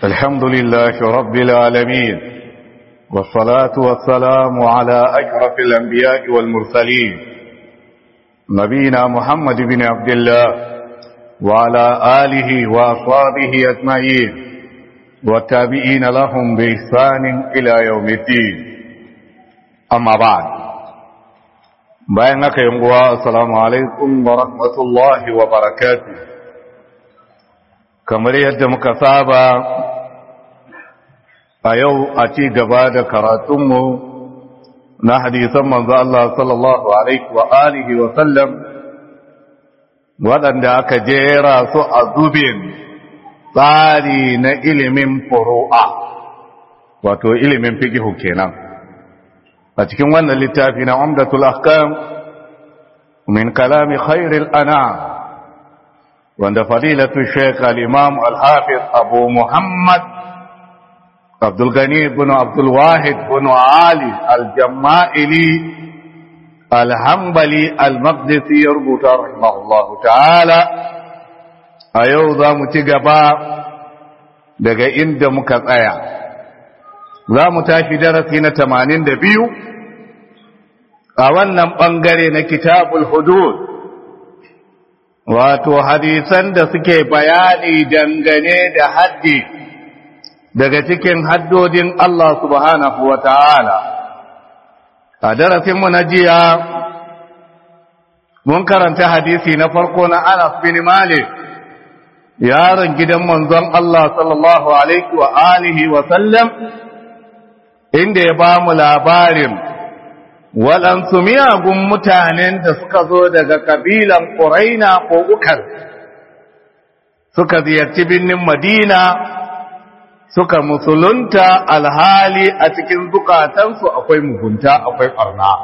الحمد لله رب العالمين والصلاة والسلام على أشرف الأنبياء والمرسلين نبينا محمد بن عبد الله وعلى آله وأصحابه أجمعين والتابعين لهم بإحسان إلى يوم الدين أما بعد بينك يوم السلام عليكم ورحمة الله وبركاته kamar yadda muka saba a yau a ci gaba da karatunmu na hadisan manzo Allah sallallahu alaihi wa alihi wa sallam waɗanda aka jera su a zubin tsari na ilimin furu'a wato ilimin fiqh kenan a cikin wannan littafi na umdatul ahkam min kalami khairil anam wanda fadilatu sheik al-imam al-hafiz abu muhammad abdulgani bin abdulwahid bin ali al-jamma'ili al-hambali al-maqdisi ya rubuta rahimahullahu ta'ala a yau za mu ci gaba daga inda muka tsaya za mu tashi darasi na tamanin da biyu a wannan ɓangare na kitabul hudud wato hadisan da suke bayani dangane da haddi daga cikin haddodin Allah subhanahu wa ta'ala. A darasinmu na jiya, mun karanta hadisi na farko na Anas bin Malik, yaron gidan manzon Allah sallallahu Alaihi wa alihi wa sallam, inda ya ba mu labarin waɗansu miyagun mutanen da suka zo daga kabilan ƙuraina ko ukar suka ziyarci birnin madina suka musulunta alhali a cikin zukatansu akwai mugunta akwai ɓarna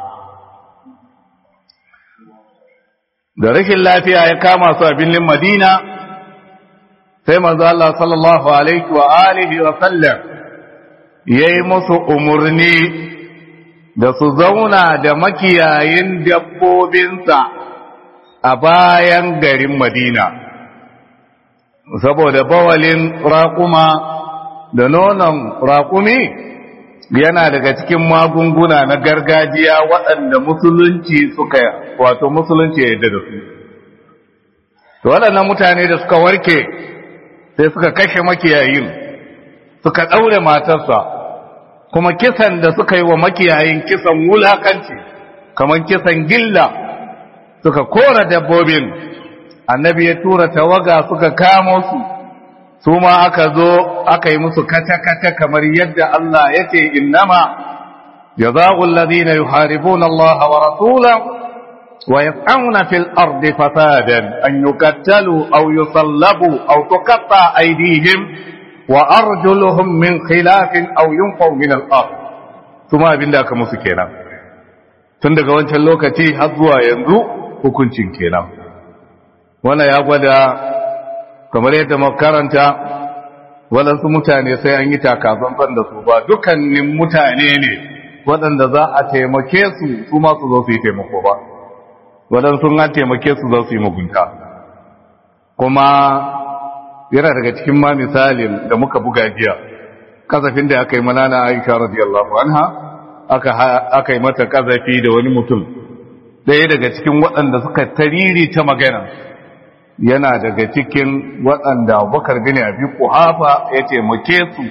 da rashin lafiya ya kama su a birnin madina sai manzo Allah sallallahu alaihi wa alihi wa sallam yayi musu umurni da su zauna da makiyayin dabbobinsa a bayan garin Madina, saboda bawalin raƙuma da nonon raƙumi yana daga cikin magunguna na gargajiya waɗanda musulunci suka wato musulunci ya da su. To waɗannan mutane da suka warke sai suka kashe makiyayin, suka ɗaure matarsa. kuma kisan da suka yi wa makiyayin kisan wulakanci kamar kisan gilla suka kora dabbobin annabi ya tura tawaga suka kamo su su ma aka zo aka yi musu kata-kata kamar yadda Allah ya ce innama jaza'u alladhina yuharibuna Allah wa rasulahu wa yas'auna fil ardi fasadan an yuqattalu aw yusallabu aw tuqatta aydihim wa arjuluhum min khilafin aw yunfaw min al-ard kuma abin da aka musu kenan tun daga wancan lokaci har zuwa yanzu hukuncin kenan wannan ya gwada kamar yadda makaranta waɗansu mutane sai an yi takazanzan da su ba dukkanin mutane ne waɗanda za a taimake su su ma su zo su yi taimako ba waɗansu an taimake su za su yi mugunta kuma yana daga cikin ma misalin da muka buga jiya kazafin da aka yi manana aisha radiyallahu anha aka aka yi mata kazafi da wani mutum ɗaya daga cikin waɗanda suka tariri ta magana yana daga cikin waɗanda Abubakar bin Abi Quhafa ya taimake su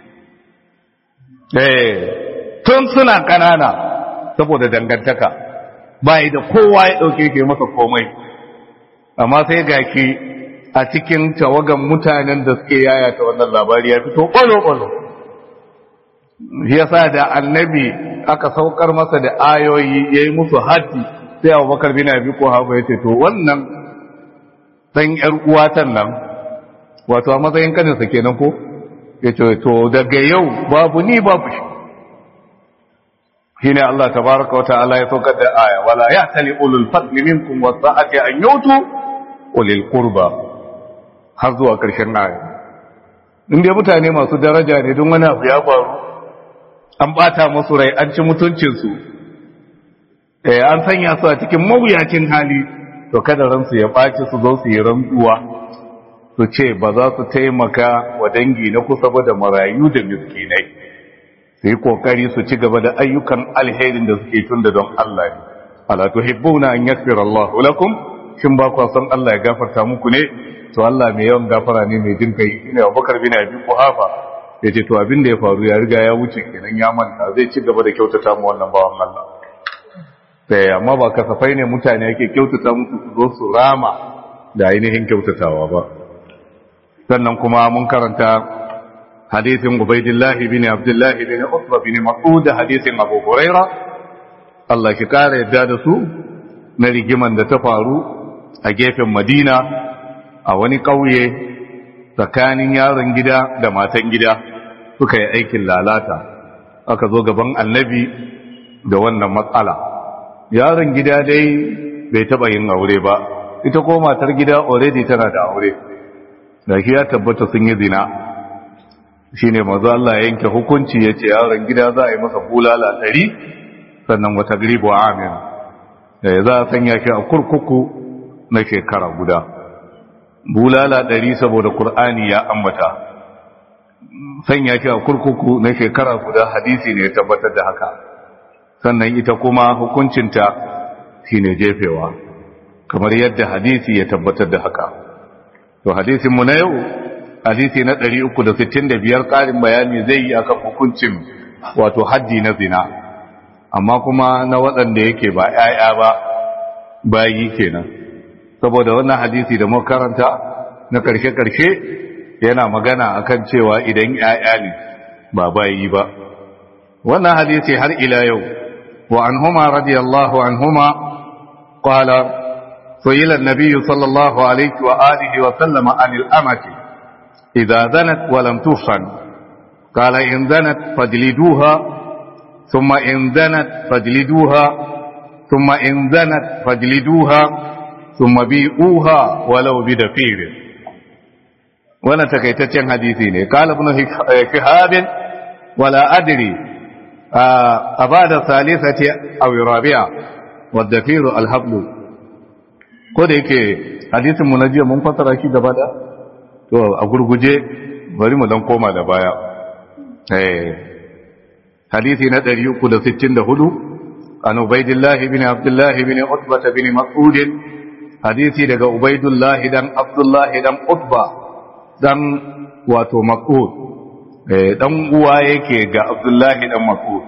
eh tun suna kanana saboda dangantaka bai da kowa ya dauke ke masa komai amma sai gaki a cikin tawagan mutanen da suke yayata wannan labari ya fito ƙwalo-ƙwalo shi yasa da annabi aka saukar masa da ayoyi ya yi musu haddi sai abu bakar bin abi ko haɓa ya ce to wannan ɗan ‘yar uwatan nan wato a matsayin kaninsa kenan ko ya ce to daga yau babu ni babu shi shine Allah tabaraka wa ta'ala ya saukar da aya wala ya tali ulul fadli minkum wasa'ati an yutu ulil qurba har zuwa ƙarshen aya inda mutane masu daraja ne don wani abu ya faru an bata musu rai an ci mutuncinsu eh an sanya su a cikin mawuyacin hali to kada ransu ya ɓaci su zo su yi rantsuwa su ce ba za su taimaka wa dangi na kusa ba da marayu da miskinai su yi kokari su ci gaba da ayyukan alherin da suke tun da don Allah ne ala tuhibbuna an yaghfira Allahu lakum shin ba ku san Allah ya gafarta muku ne to Allah mai yawan gafara ne mai jin kai shine Abubakar bin Abi Quhafa yace to abin da ya faru ya riga ya wuce kenan ya manta zai ci gaba da kyautata mu wannan bawan Allah sai amma ba kasafai ne mutane yake kyautata musu su zo su rama da ainihin kyautatawa ba sannan kuma mun karanta hadisin Ubaidillah bin Abdullah bin Utba bin Mas'ud hadisin Abu Huraira Allah ki kare yadda da su na rigiman da ta faru a gefen Madina a wani ƙauye tsakanin yaron gida da matan gida suka yi aikin lalata aka zo gaban annabi da wannan matsala yaron gida dai bai taɓa yin aure ba ita ko matar gida already tana da aure da shi ya tabbata sun yi zina shi ne mazu Allah ya yanke hukunci ya ce yaron gida za a yi masa bulala ɗari sannan wata gribo amin da za a sanya shi a kurkuku na shekara guda bulala ɗari saboda Kur'ani ya ambata sanya shi a kurkuku na shekara guda hadisi ne ya tabbatar da haka sannan ita kuma hukuncinta shi ne jefewa kamar yadda hadisi ya tabbatar da haka to hadisinmu na yau hadisi na 365 ƙarin bayani zai yi akan hukuncin wato haddi na zina amma kuma na waɗanda yake ba 'ya'ya ba bayi kenan saboda wannan hadisi da muka karanta na karshe-karshe yana magana akan cewa idan ‘ya'ya ne ba bayi ba wannan hadisi har ila yau wa anhuma radiyallahu anhuma qala سئل النبي صلى الله عليه وآله وسلم عن الأمة إذا زنت ولم تحصن قال إن زنت فاجلدوها ثم إن زنت فاجلدوها ثم إن زنت فاجلدوها ثم بيئوها ولو بدفير وانا تكيتتين حديثين قال ابن شهاب ولا أدري أبعد الثالثة أو الرابعة والدفير الحبل ko da yake hadisin mu na jiya mun fasara shi gaba da to a gurguje bari mu dan koma da baya eh hadisi na 364 an ubaidillah ibn abdullah ibn utbah ibn mas'ud hadisi daga ubaidullah dan abdullah dan utba dan wato mas'ud eh dan uwa yake ga abdullah dan mas'ud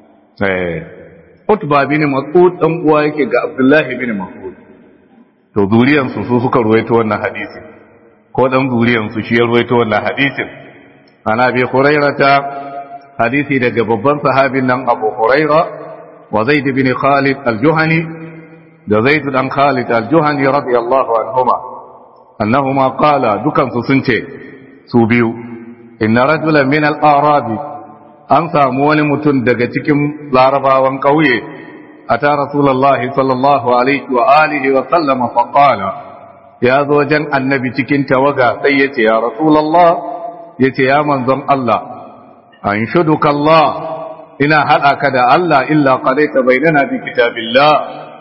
eh utba ibn mas'ud dan uwa yake ga abdullah ibn mas'ud to zuriyansu su suka ruwaito wannan hadisi ko dan zuriyansu shi ya ruwaito wannan hadisin ana bi hurairata hadisi daga babban sahabin nan abu huraira wa zaid bin khalid al-juhani da zaid dan khalid al-juhani radiyallahu anhuma annahuma qala dukan su sun ce su biyu inna rajulan min al-arabi an samu wani mutum daga cikin larabawan kauye أتى رسول الله صلى الله عليه وآله وسلم فقال يا زوجا النبي تكين توقع سيتي يا رسول الله يتي يا منظم الله أنشدك الله إنا هل أكد الله إلا قضيت بيننا بكتاب الله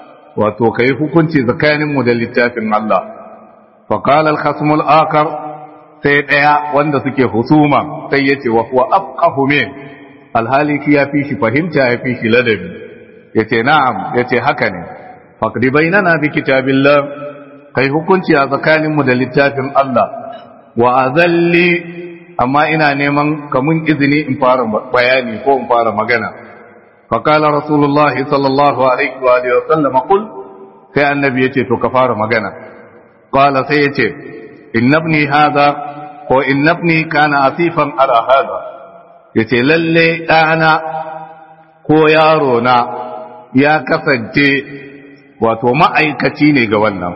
وتوكيف كنت زكان مدلتا في الله فقال الخصم الآخر سيد ايا وند سكي خصوما سيتي وهو أفقه من الهالي فيها فيش فهمتها فيش لدبي ya ce na'am ya ce haka ne faƙri bai nana bi kitabillah kai hukunci a tsakaninmu da littafin Allah wa azalli amma ina neman kamun izini in fara bayani ko in fara magana faƙala rasulullah sallallahu alaihi wa alihi wa sallam qul sai annabi yace to ka fara magana qala sai yace innabni hadha ko innabni kana asifan ala hadha yace lalle ɗana ko yaro na ya kasance wato ma'aikaci ne ga wannan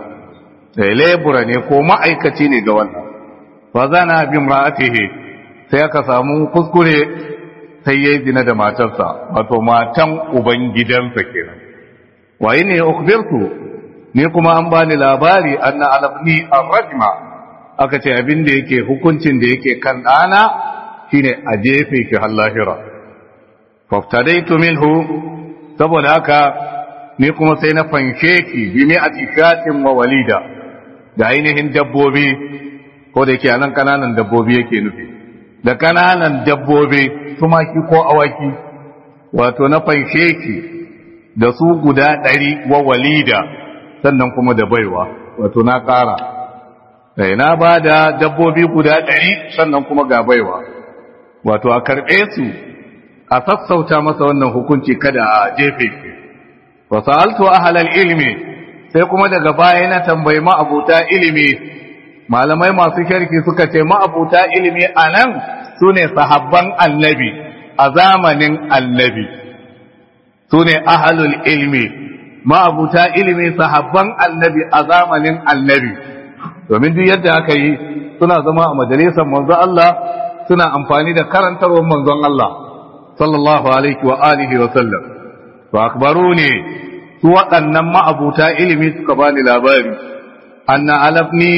lebura ne ko ma'aikaci ne ga wannan fa zana bi imra'atihi sai aka samu kuskure sai yayi zina da matarsa wato matan uban gidansa kenan wa ne ukhbirtu ni kuma an bani labari anna alabni arrajma aka ce abin da yake hukuncin da yake kan dana shine a jefe ki hallahira faftadaitu minhu saboda haka ni kuma sai na fanshe ki bi mai atishatin wa walida da ainihin dabbobi ko da yake anan kananan dabbobi yake nufi da kananan dabbobi tumaki ko awaki wato na fansheki da su guda ɗari wa walida sannan kuma da baiwa wato na ƙara sai na ba da dabbobi guda ɗari sannan kuma ga baiwa wato a karɓe su a sassauta masa wannan hukunci kada a jefe shi wa sa'altu ahlal ilmi sai kuma daga baya na tambayi ma'abuta ilimi malamai masu sharki suka ce ma'abuta ilimi anan sune sahabban annabi a zamanin annabi sune ahlul ilmi ma'abuta ilimi sahabban annabi a zamanin annabi domin duk yadda aka yi suna zama a majalisar manzon Allah suna amfani da karantarwar manzon Allah sallallahu alaihi wa alihi wa sallam to akbaruni su waɗannan ma'abuta ilimi suka bani labari anna alabni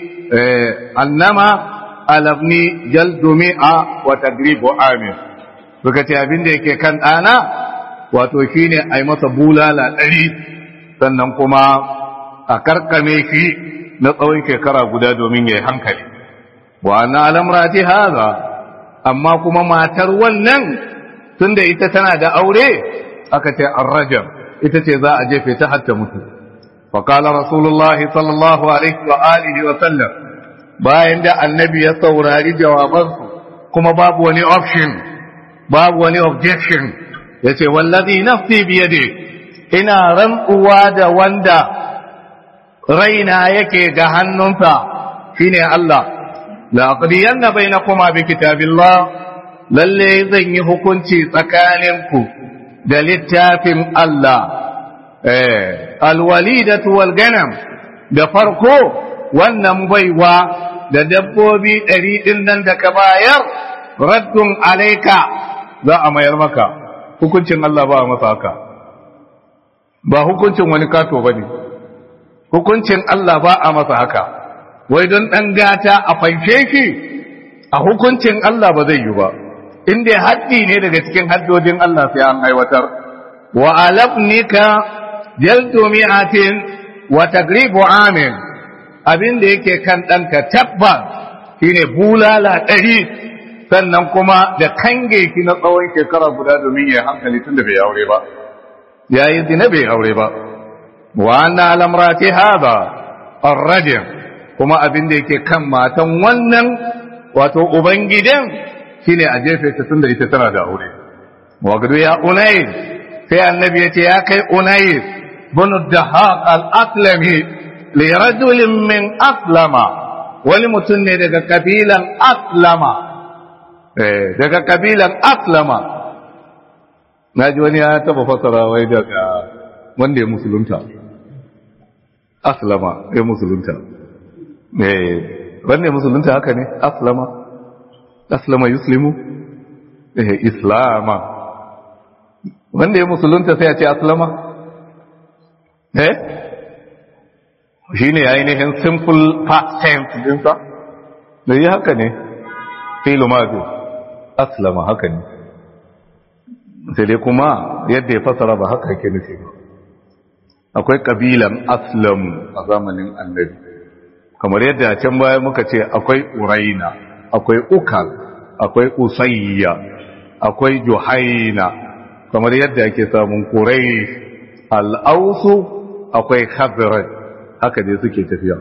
annama alabni jaldu mi'a wa tagribu amir suka ce abin da yake kan ɗana wato shine a yi masa bulala ɗari sannan kuma a karkame shi na tsawon shekara guda domin ya yi hankali wa na alamrati haza amma kuma matar wannan tunda ita tana da aure aka ce arrajam ita ce za a jefe ta hatta mutu faƙala rasulullahi sallallahu alaihi wa alihi wa sallam bayan da annabi ya saurari jawabansu kuma babu wani option babu wani objection ya ce wallazi nafsi biyade ina rantsuwa da wanda raina yake ga hannunsa shine Allah la aqdiyanna bainakuma bi kitabillah lalle zan yi hukunci tsakaninku da littafin Allah eh alwalidatu wal ganam da farko wannan baiwa da dabbobi ɗari ɗin nan da ka bayar raddun alaika za a mayar maka hukuncin Allah ba a masa haka ba hukuncin wani kato ba ne hukuncin Allah ba a masa haka wai don ɗan gata a fanshe shi a hukuncin Allah ba zai yi ba inda haddi ne daga cikin haddodin Allah sai an aiwatar wa alabnika jaldu mi'atin wa tagribu amin abin da yake kan ɗanka tabba shine bulala ɗari sannan kuma da kange ki na tsawon shekara guda domin ya hankali tun da bai aure ba ya yi zina bai aure ba wa anna alamrati hada arrajim kuma abin da yake kan matan wannan wato ubangidan shine a jefe ta tun da ita tana da aure wa gado ya unais sai annabi ya ce ya kai unais bin dahaq al-aslami li rajulin min aslama wani mutum ne daga kabilan aslama daga kabilan aslama na ji wani ya taba fasara wai daga wanda ya musulunta aslama ya musulunta wanda ya musulunta haka ne aslama aslama yuslimu islama wanda ya musulunta sai ya ce aslama eh shi ne ainihin simple past tense dinsa da yi haka ne filu mazi aslama haka ne sai dai kuma yadda ya fasara ba haka yake nufi ba akwai kabilan aslam a zamanin annabi kamar yadda a can baya muka ce akwai uraina akwai ukal akwai usayya akwai juhaina kamar yadda ake samun kurai al'ausu akwai khazraj haka dai suke tafiya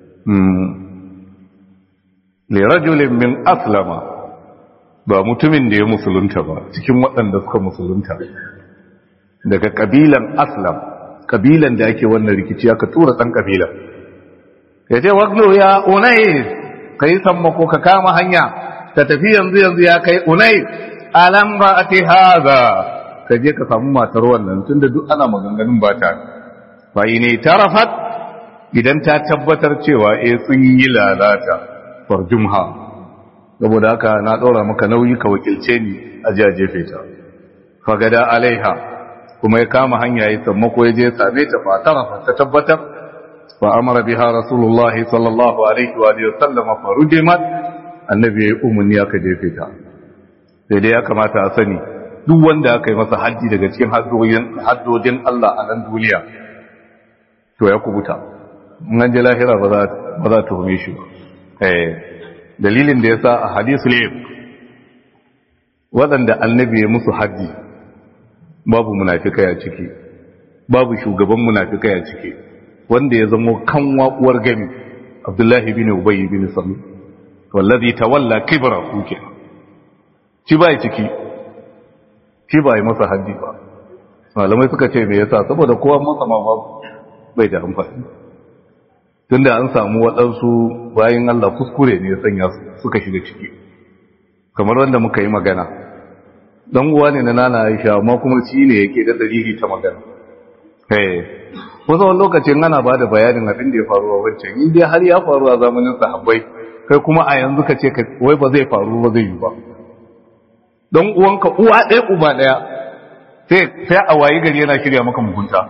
lirajulin min aslama ba mutumin da ya musulunta ba cikin waɗanda suka musulunta daga ƙabilan aslam ƙabilan da ake wannan rikici aka tura ɗan ƙabilan ya ce wagno ya unai ka yi sammako ka kama hanya ka tafi yanzu yanzu ya kai unai alam ba a haza ka je ka samu matar wannan tunda duk ana maganganun ba ta fa ne tarafat idan ta tabbatar cewa eh sun yi lalata farjumha saboda haka na ɗora maka nauyi ka wakilce ni a ji a jefe ta fagada alaiha kuma ya kama hanya ya sammako ya je ya same ta fa tarafa ta tabbatar fa amara biha rasulullah sallallahu alaihi wa sallama fa rujimat annabi ya yi umarni aka jefe ta sai dai ya kamata a sani duk wanda aka yi masa haddi daga cikin haddodin Allah a nan duniya to ya kubuta nan je lahira ba za ta hume shi eh dalilin da yasa a hadisul yab waɗanda annabi ya musu haji babu munafikai a ciki babu shugaban munafikai a ciki wanda ya zama kanwa uwar gami abdullahi bin ubayy bin salul wallazi tawalla kibra kuke shi ba ciki shi ba yi masa haddi ba malamai suka ce me yasa saboda kowa masa ma ba bai da amfani tunda an samu waɗansu bayan Allah kuskure ne ya sanya suka shiga ciki kamar wanda muka yi magana dan uwa ne na nana Aisha amma kuma shi ne yake da dalili ta magana eh wasu wani lokacin ana ba da bayanin abin da ya faru a wancan in dai har ya faru a zamanin sahabbai kai kuma a yanzu ka ce wai ba zai faru ba zai yi ba don uwanka uwa ɗaya uba ɗaya sai a wayi gari yana shirya maka mugunta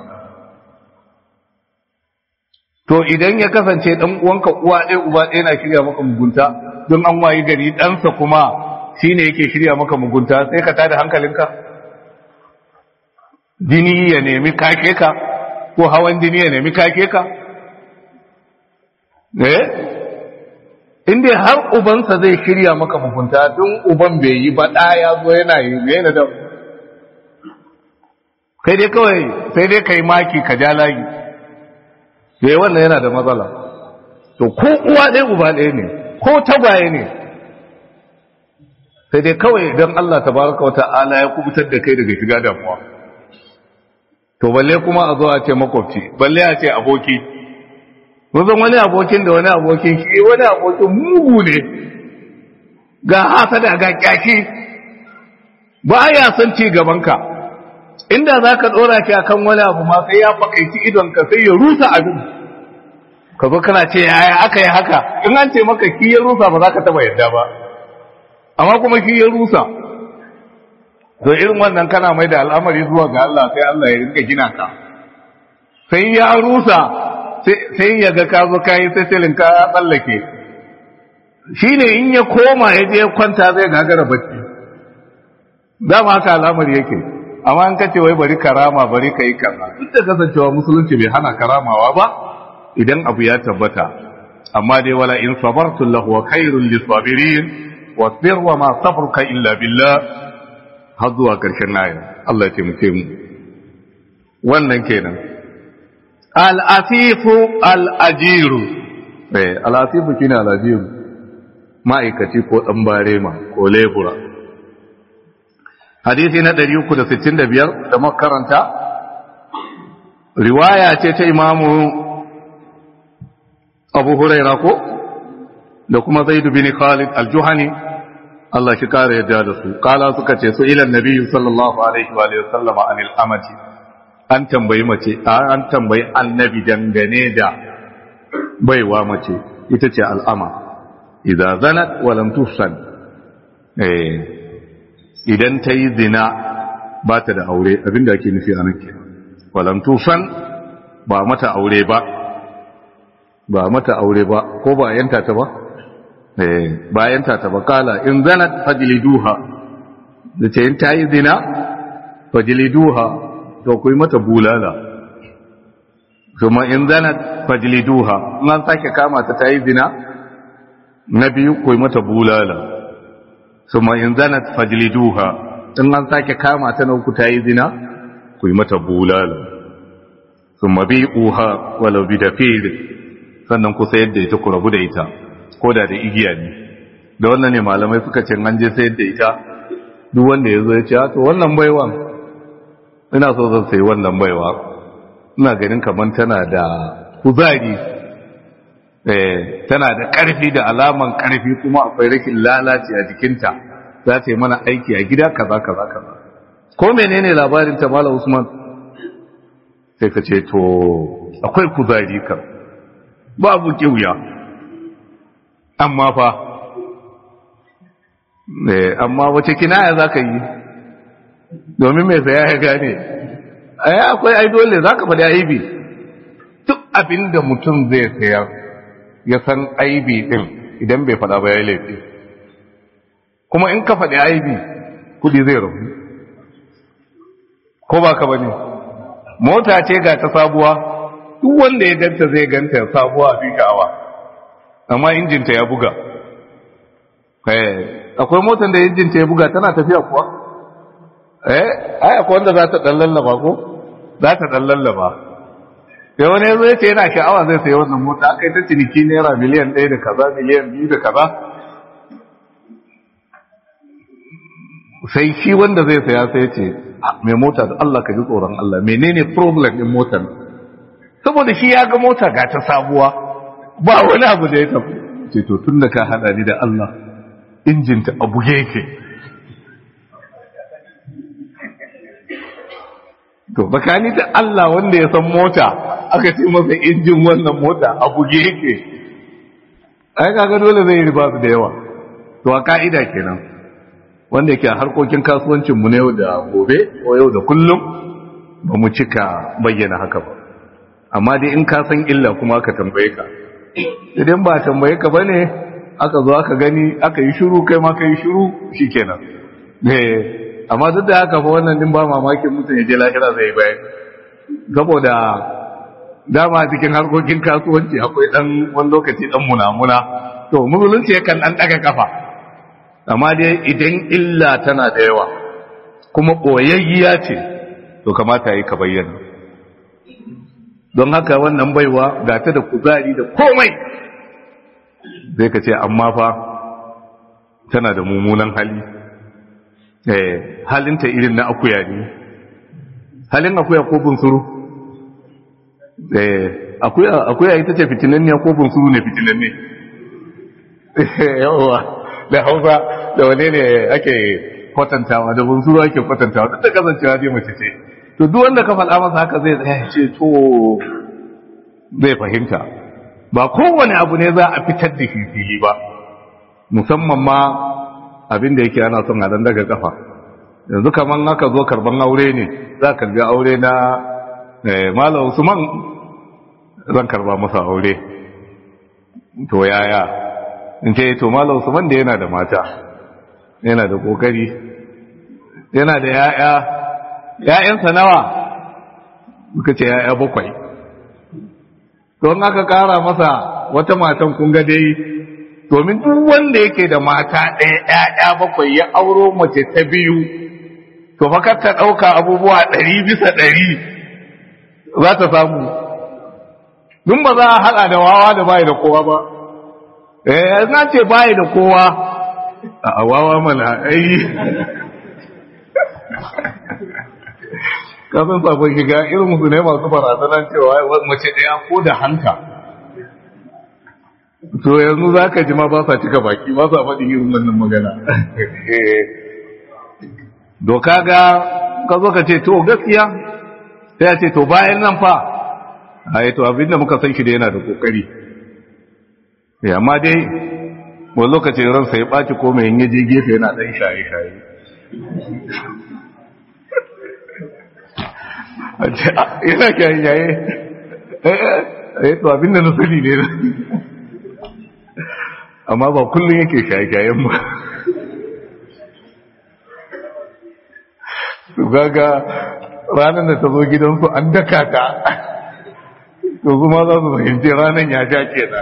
to idan ya kasance ɗan uwanka uwa ɗaya uba ɗaya yana shirya maka mugunta don an wayi gari ɗansa kuma shi ne yake shirya maka mugunta sai ka tada hankalinka jini ya nemi kake ka ko hawan jini ya nemi kake ka eh inda har ubansa zai shirya maka mugunta don uban bai yi ba ya zo yana yi mai na da kai dai kawai sai dai kai maki ka ja layi sai wannan yana da matsala to ko uwa ɗaya uba ɗaya ne ko tagwaye ne sai dai kawai don Allah tabaraka wa ta'ala ya kubutar da kai daga shiga damuwa to balle kuma a zo a ce makwabci balle a ce aboki Wazan wani abokin da wani abokin shi wani abokin mugu ne ga hasada ga kyaki ba ya son ci gabanka inda za ka ɗora shi a kan wani abu ma sai ya fakaici idonka sai ya rusa abin ka zo kana ce yaya aka yi haka in an ce maka ki ya rusa ba za ka taɓa yadda ba amma kuma ki ya rusa to irin wannan kana mai da al'amari zuwa ga Allah sai Allah ya rinka gina ka sai ya rusa sai ya ga ka zo kayi sai silin ka tsallake shi ne in ya koma ya je kwanta zai gagara bacci dama haka al'amari yake amma an kace wai bari karama bari kai kaza duk da kasancewa musulunci bai hana karamawa ba idan abu ya tabbata amma dai wala in sabartu lahu wa khairul lisabirin wasbir wa ma sabruka illa billah har zuwa karshen aya Allah ya taimake mu wannan kenan al'asifu al'ajiru al'asifu shi ne al'ajiru ma'aikaci ko ɗan barema ko lebura hadisi na 365 da makaranta riwaya ce ta imamu abu huraira ko da kuma zaidu bin khalid al-juhani Allah shi kare yadda da su kala suka ce su ilan nabi sallallahu alaihi wa sallama anil amati an tambayi mace an tambayi annabi dangane da baiwa mace ita ce al'ama idza zanat wa lam tufsan eh idan ta yi zina ba ta da aure abinda ake nufi a nan ke wa lam tufsan ba mata aure ba ba mata aure ba ko ba yanta ta ba eh ba yanta ta ba kala in zanat fajliduha da ce in ta yi zina fajliduha to ku yi mata bulala kuma in zanat fajliduha in an sake kama ta tayi zina na biyu ku yi mata bulala kuma in zanat fajliduha in an sake kama ta na uku tayi zina ku yi mata bulala kuma bi'uha walau bi da fil sannan ku sayar da ita ku rabu da ita ko da da igiya ne da wannan ne malamai suka ce an je sayar da ita duk wanda ya zo ya ce to wannan baiwan ina so zan sayi wannan baiwa ina ganin kamar tana da kuzari eh tana da ƙarfi da alaman ƙarfi kuma akwai rashin lalaci a jikinta za ta yi mana aiki a gida kaza kaza kaza ko menene labarin ta Malam Usman sai ka ce to akwai kuzari kan babu kiuya amma fa eh amma wace kinaya zaka yi domin mai saya ya gane ai akwai ai dole zaka faɗi aibi duk abin da mutum zai sayar ya san aibi din idan bai faɗa ba ya laifi kuma in ka faɗi aibi kudi zai rabu ko ba ka bane mota ce ga ta sabuwa duk wanda ya ganta zai ganta sabuwa fi sha'awa amma injinta ya buga akwai motar da injinta ya buga tana tafiya kuwa eh ai akwai wanda za ta dan lallaba ko za ta dan lallaba sai wani yazo yace yana sha'awa zai sayi wannan mota aka yi ta ciniki naira miliyan 1 da kaza miliyan 2 da kaza sai shi wanda zai saya sai ya ce mai mota da Allah ka ji tsoron Allah menene problem din motar saboda shi ya ga mota ga ta sabuwa ba wani abu da ya tafi ce to tun da ka hada ni da Allah injinta a buge yake to bakani da Allah wanda ya san mota aka ce masa injin wannan mota a buge yake ai kaga dole zai riba su da yawa to a ka'ida kenan wanda yake a harkokin kasuwancin mu na yau da gobe ko yau da kullum ba mu cika bayyana haka ba amma dai in ka san illa kuma aka tambaye ka idan ba tambaye ka bane aka zo aka gani aka yi shiru kai ma ka yi shiru shikenan eh amma duk da haka fa wannan din ba mamakin mutum ya je lahira zai bayan saboda dama cikin harkokin kasuwanci akwai dan wani lokaci dan munamuna to musulunci yakan dan daga kafa amma dai idan illa tana da yawa kuma boyayya ce to kamata yi ka bayyana don haka wannan baiwa ga ta da kuzari da komai zai ka ce amma fa tana da mummunan hali eh halinta irin na akuya ne halin akuya ko bunsuru eh akuya akuya ita ce fitinanniya ko bunsuru ne fitinanne yawa da hausa da wane ne ake kwatantawa da bunsuru ake kwatantawa duk da kasancewa dai mace ce to duk wanda ka faɗa masa haka zai tsaya ce to zai fahimta ba kowane abu ne za a fitar da shi fili ba musamman ma abin da yake ana son a dan daga kafa yanzu kaman aka zo karban aure ne za ka ga aure na malam usman zan karba masa aure to yaya in ce to malam usman da yana da mata yana da kokari yana da yaya ‘ya'yansa nawa suka ce ‘ya'ya bakwai don aka ƙara masa wata matan kunga dai domin duk wanda yake da mata ɗaya ‘ya'ya bakwai ya auro mace ta biyu to fakar ta ɗauka abubuwa ɗari bisa ɗari za ta samu dun ba za a haɗa da wawa da bayi da kowa ba eh na ce bayi da kowa a wawa mana ai kafin sabon shiga irin su ne masu barazanar cewa mace ɗaya ko da hanta to yanzu za ka ji ma ba sa cika baki ba sa faɗi irin wannan magana doka ga ka zo ka ce to gaskiya sai ya ce to bayan nan fa a yi to abinda muka san shi da yana da kokari ya amma dai wani lokacin ransa ya ɓaci ko mai yaje gefe yana ɗan shaye-shaye yana shaye-shaye eh to abinda na sani ne amma ba kullum yake shaye-shayen ba su gaga ranar da ta zo gidansu an daka ta to kuma za su fahimci ranar ya sha kenan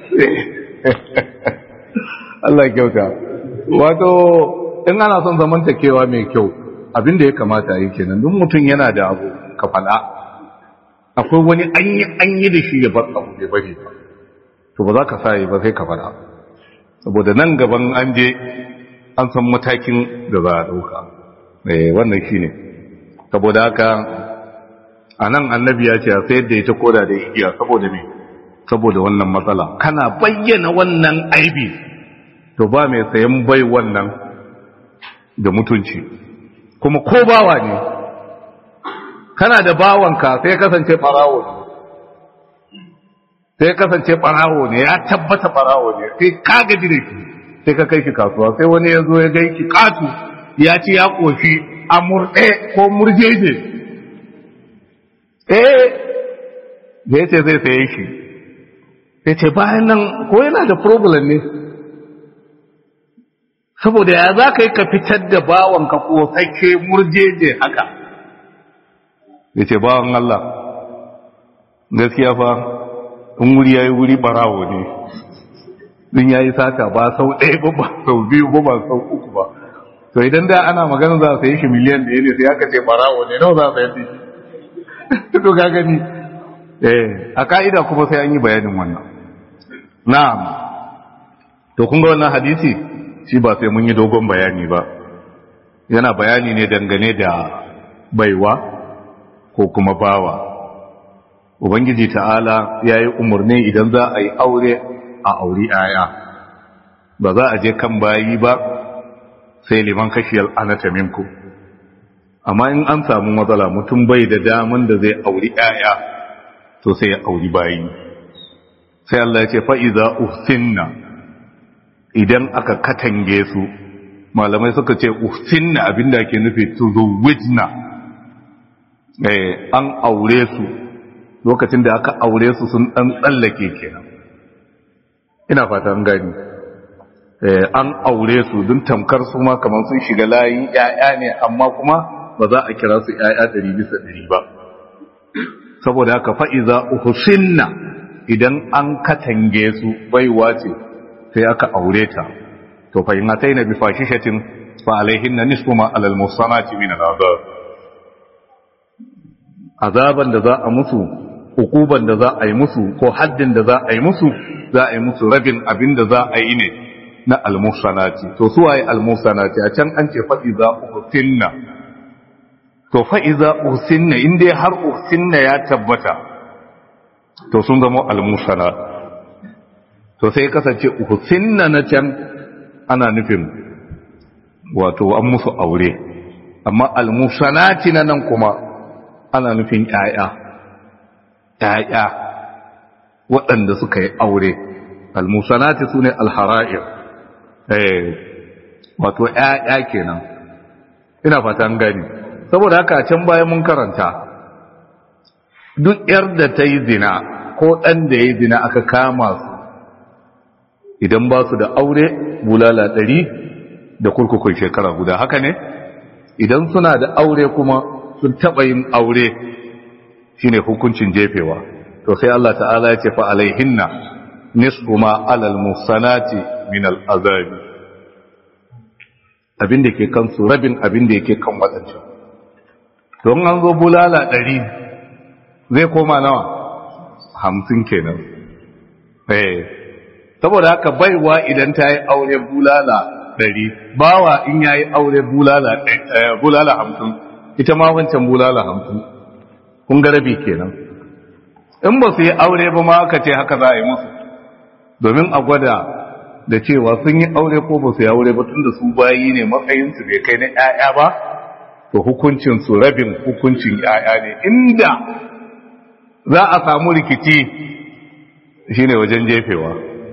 Allah kyauta wato in ana son zamantakewa mai kyau abinda ya kamata yi kenan duk mutum yana da abu ka faɗa akwai wani an yi da shi ya bar abu bai bari ba to ba za ka sa yi ba sai ka faɗa saboda nan gaban an je an san matakin da za a ɗauka wannan shi ne saboda haka a nan annabi ya ce a sayar da ita koda da igiya saboda me saboda wannan matsala kana bayyana wannan aibi to ba mai sayan bai wannan da mutunci kuma ko bawa ne kana da bawanka sai kasance barawo ne sai kasance barawo ne ya tabbata barawo ne sai ka gaji da shi sai ka kai shi kasuwa sai wani ya zo ya gai ki katu ya ci ya koshi a murɗe ko murjeje eh da ya ce zai saye shi sai ce bayan nan ko yana da problem ne saboda ya za ka yi ka fitar da bawanka ko sake murjeje haka ya ce bawan Allah gaskiya fa in wuri ya yi wuri barawo ne din yayi sata ba sau ɗaya ba ba sau biyu ba ba sau uku ba to idan da ana magana za a sayi shi miliyan ɗaya ne sai aka ce barawo ne nawa za a sayi shi to ga gani eh a ka'ida kuma sai an yi bayanin wannan na'am to kun ga wannan hadisi shi ba sai mun yi dogon bayani ba yana bayani ne dangane da baiwa ko kuma bawa ubangiji ta'ala ya yi umarni idan za a yi aure a auri aya ba za a je kan bayi ba sai liman kashiyar anata minku amma in an samu matsala mutum bai da daman da zai auri aya to sai ya auri bayi sai Allah ya ce fa'iza uhsinna idan aka katange su malamai suka ce uhsinna abinda ke nufi tuzuwijna eh an aure su lokacin da aka aure su sun dan tsallake kenan ina fata an gani eh an aure su dun tamkar su ma kamar sun shiga layin ƴaƴa ne amma kuma ba za a kira su ƴaƴa 100 bisa 100 ba saboda haka fa iza uhsinna idan an katange su baiwa ce sai aka aure ta to fa in ataina bi fashishatin fa alaihinna nisfu ma alal musanati min al'azab azaban da za a musu hukuban da za a yi musu ko haddin da za a yi musu za a yi musu rabin abin da za a yi ne na almusanati to su waye almusanati a can an ce fa iza uhsinna to fa iza uhsinna in dai har uhsinna ya tabbata to sun zama almusana to sai kasance uhsinna na can ana nufin wato an musu aure amma almusanati na nan kuma ana nufin ƴaƴa ƴaƴa waɗanda suka yi aure almusanati sune alhara'ir eh wato ƴaƴa kenan ina fatan gani saboda haka can bayan mun karanta duk yar da ta yi zina ko ɗan da ya yi zina aka kama su idan ba su da aure bulala ɗari da kurkukun shekara guda haka ne idan suna da aure kuma sun taɓa yin aure shine hukuncin jefewa to sai Allah ta'ala ya ce fa alaihinna nisfu ma alal musanati min al azabi abin da ke kansu rabin abin da yake kan waɗancan don an zo bulala ɗari zai koma nawa hamsin kenan eh saboda haka baiwa idan ta yi aure bulala ɗari bawa in ya yi aure bulala hamsin ita ma wancan bulala hamsin kun ga rabi kenan in ba su yi aure ba ma aka ce haka za a yi musu domin a gwada da cewa sun yi aure ko ba su yi aure ba tun da su bayi ne matsayinsu bai kai na 'ya'ya ba to hukuncinsu rabin hukuncin 'ya'ya ne inda za a samu rikici shine wajen jefewa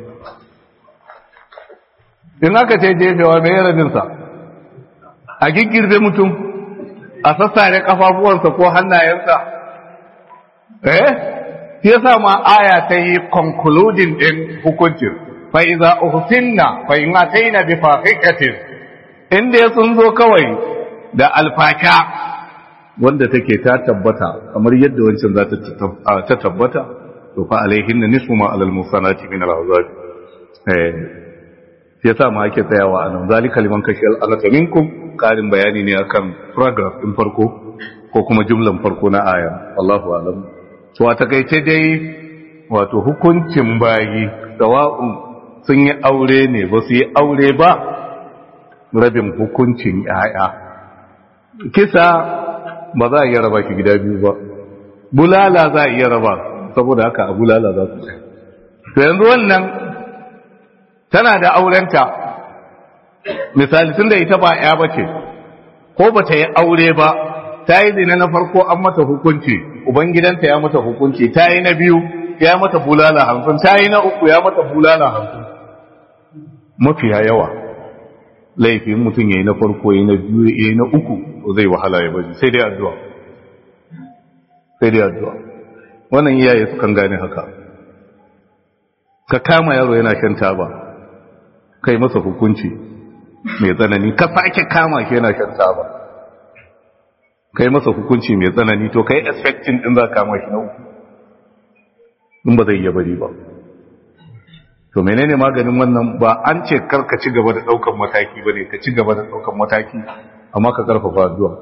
in aka ce jefewa mai rabinsa a giggirbe mutum a sassare kafafuwansa ko hannayensa eh ya sa ma aya ta yi concluding din hukuncin fa iza uhsinna fa in ataina bi fahiqatin inda sun zo kawai da alfaka wanda take ta tabbata kamar yadda wancan za ta tabbata to fa alaihinna nisfu ma alal musanati min al-azab eh yasa ma ake tsayawa anan zalika liman kashiyal alaka minkum karin bayani ne akan paragraph din farko ko kuma jumlan farko na aya Allahu alam to a takaice dai wato hukuncin bayi sawa'un sun yi aure ne ba su yi aure ba rabin hukuncin yaya kisa ba za a iya raba shi gida biyu ba bulala za a iya raba saboda haka a bulala za su to yanzu wannan tana da aurenta misali tun da ita ba ya ba ce ko ba ta yi aure ba ta yi zina na farko an mata hukunci ubangidanta ya mata hukunci ta yi na biyu ya mata bulala hamsin ta yi na uku ya mata bulala hamsin mafiya yawa laifin mutum ya yi na farko ya yi na biyu ya yi na uku zai wahala ya baji sai dai addu'a sai dai addu'a wannan iyaye su kan gane haka ka kama yaro yana shan taba kai masa hukunci mai tsanani ka sake kama shi yana shan taba kai masa hukunci mai tsanani to kai expecting din za kama shi na uku in ba zai iya bari ba to menene maganin wannan ba an ce karka ci gaba da daukan mataki bane ka ci gaba da daukan mataki amma ka karfafa addu'a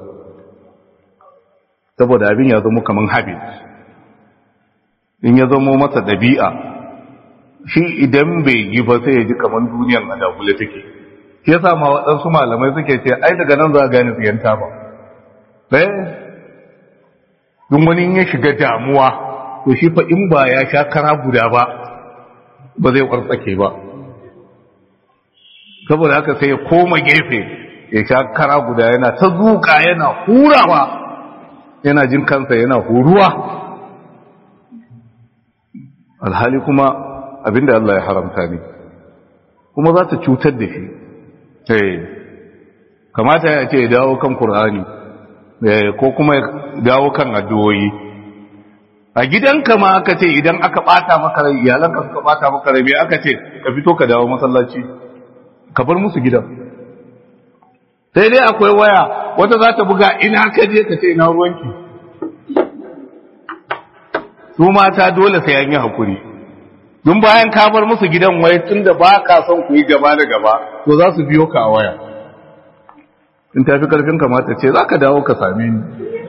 saboda abin ya zama kaman habit in ya zama masa dabi'a shi idan bai yi ba sai ya ji kaman duniyar a dagule take shi yasa ma waɗansu malamai suke ce ai daga nan za a gane tsiyan taba eh duk wani ya shiga damuwa to shi fa in ba ya sha kara guda ba ba zai kwartsake ba saboda haka sai ya koma gefe ya sha kara guda yana ta zuka yana hurawa yana jin kansa yana huruwa alhali kuma abinda Allah ya haramta ne kuma za ta cutar da shi kamata ya ce ya dawo kan Kur'ani ko kuma ya dawo kan addu'o'i a gidanka ma aka ce idan aka bata maka rai iyalanka suka bata maka rai me aka ce ka fito ka dawo masallaci ka bar musu gidan sai dai akwai waya wata za ta buga ina ka je ka ce ina ruwanki su mata dole sai an yi hakuri don bayan ka bar musu gidan waya tun da ba ka son ku yi gaba da gaba to za su biyo ka a waya in tafi karfin kamata ce za ka dawo ka same ni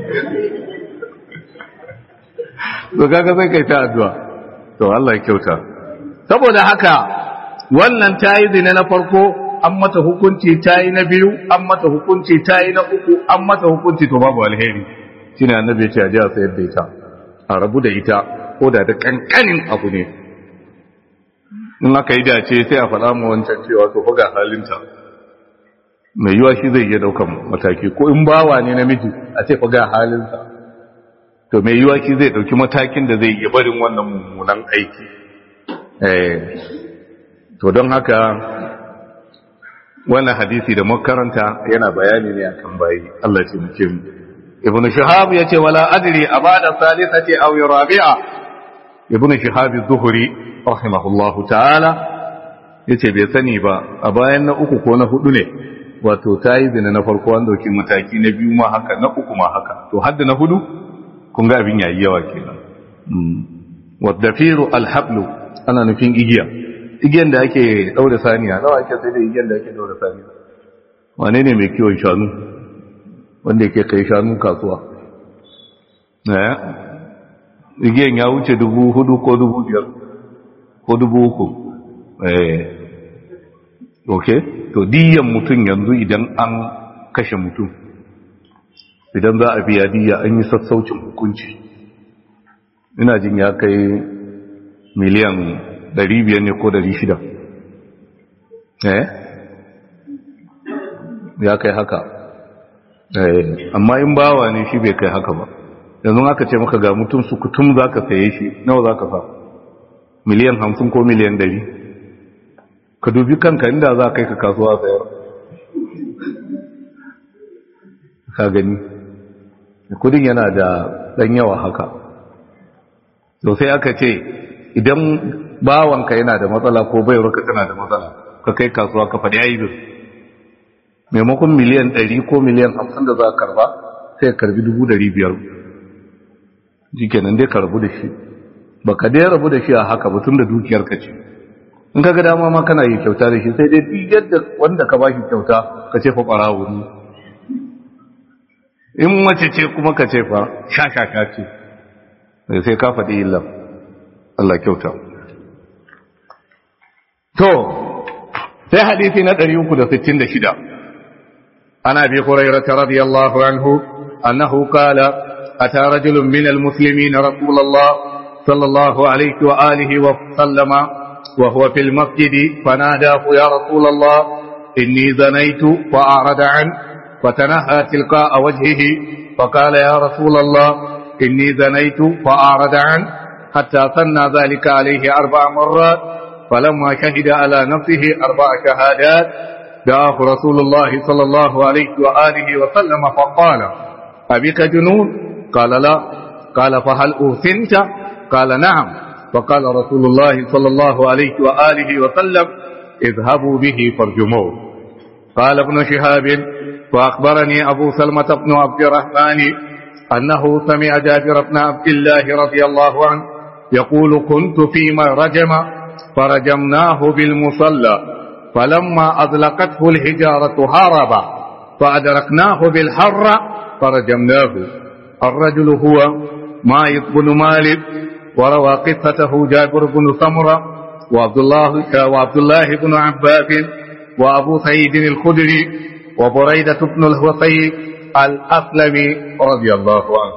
to kaga sai kai ta addu'a to Allah ya kyauta saboda haka wannan tayi zina na farko an mata hukunci tayi na biyu an mata hukunci tayi na uku an mata hukunci to babu alheri shine annabi ya ce a ji a sayar da ita a rabu da ita ko da da kankanin abu ne in aka yi dace sai a faɗa mu wancan cewa to ga halinta mai yiwa shi zai iya daukan mataki ko in bawa ne namiji a ce fa ga halinsa to mai yiwa shi zai dauki matakin da zai iya barin wannan mummunan aiki eh to don haka wannan hadisi da makaranta yana bayani ne akan bayi Allah ya ce mu ibnu shihab yace wala adri abada salisati aw rabi'a ibnu shihab az-zuhri rahimahullahu ta'ala yace bai sani ba a bayan na uku ko na hudu ne wato tayi zina na farko an dauki mataki na biyu ma haka na uku ma haka to hadda na hudu kun ga abin yayi yawa kenan wadafiru alhablu ana nufin igiya igiyan da ake daure saniya nawa ake sai da igiyan da ake daure saniya wane ne mai kiwon shanu wanda yake kai shanu kasuwa eh igiyan ya wuce dubu hudu ko dubu biyar ko dubu uku eh okay to diyan mutum yanzu idan an kashe mutum idan za a biya diya an yi sassaucin hukunci ina jin ya kai miliyan 500 ne ko 600 eh ya kai haka eh amma in bawa ne shi bai kai haka ba yanzu aka ce maka ga mutum su kutum za ka saye shi nawa za ka sa miliyan 50 ko miliyan 100 ka dubi kanka inda za kai ka kasuwa sayar ka gani kudin yana da ɗan yawa haka to sai aka ce idan bawanka yana da matsala ko baiwarka tana da matsala ka kai kasuwa ka faɗi aibin maimakon miliyan ɗari ko miliyan hamsin da za ka karba sai ka karbi dubu ɗari biyar shi kenan dai ka rabu da shi ba ka dai rabu da shi a haka ba tun da dukiyar ka ce in ka ga dama ma kana yi kyauta da shi sai dai duk yadda wanda ka ba shi kyauta ka ce fa ɓarawo ne in mace ce kuma ka ce fa sha-sha-sha ce sai ka faɗi illa Allah kyauta to sai hadisi na 366 ana bi hurairah radiyallahu anhu annahu qala ata rajulun min almuslimin rasulullah sallallahu alayhi wa alihi wa sallama wa huwa fil masjid fanadahu ya rasulullah inni zanaitu fa a'rada an فتنهى تلقاء وجهه فقال يا رسول الله إني زنيت فأعرض عنه حتى ثنى ذلك عليه أربع مرات فلما شهد على نفسه أربع شهادات دعاه رسول الله صلى الله عليه وآله وسلم فقال أبيك جنون قال لا قال فهل أوثنت قال نعم فقال رسول الله صلى الله عليه وآله وسلم اذهبوا به فارجموه قال ابن شهاب وأخبرني أبو سلمة بن عبد الرحمن أنه سمع جابر بن عبد الله رضي الله عنه يقول كنت فيما رجم فرجمناه بالمصلى فلما أطلقته الحجارة هرب فأدركناه بالحر فرجمناه الرجل هو مايط بن مالك وروى قصته جابر بن سمرة وعبد الله وعبد الله بن عباس وأبو سعيد الخدري وبريدة بن الحصيب الأسلمي رضي الله عنه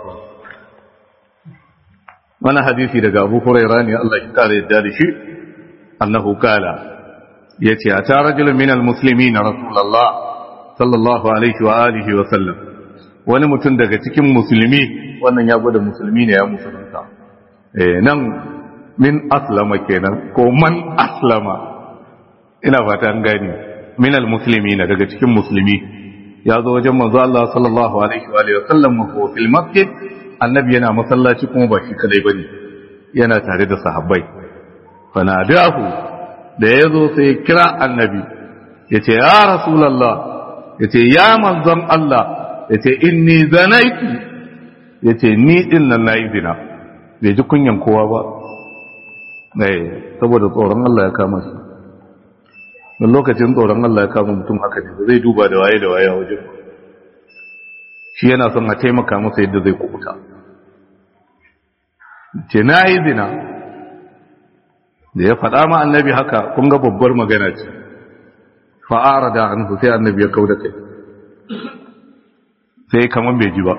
وانا حديثي daga Abu Hurairah ne Allah ya kare yadda da shi annahu kala yace a ta rajulun minal muslimin rasulullah sallallahu alaihi wa alihi wa sallam wani mutum daga cikin musulmi wannan ya gwada musulmi ne ya musulunta eh nan min aslama kenan ko man aslama ina fata an gani minal muslimin daga cikin musulmi ya zo wajen manzo Allah sallallahu alaihi wa alihi wa sallam ko fil masjid annabi yana masallaci kuma ba shi kadai bane yana tare da sahabbai fanadahu da yazo sai kira annabi yace ya rasulullah yace ya manzon Allah yace inni zanaitu yace ni din nan nayi zina bai ji kunyan kowa ba eh saboda tsoron Allah ya kama shi don lokacin tsoron Allah ya kama mutum haka ne zai duba da waye da waye a wajen shi yana son a taimaka masa yadda zai kubuta ce na yi zina da ya faɗa ma annabi haka kun ga babbar magana ce fa'ara da an sai annabi ya kau da kai sai kamar bai ji ba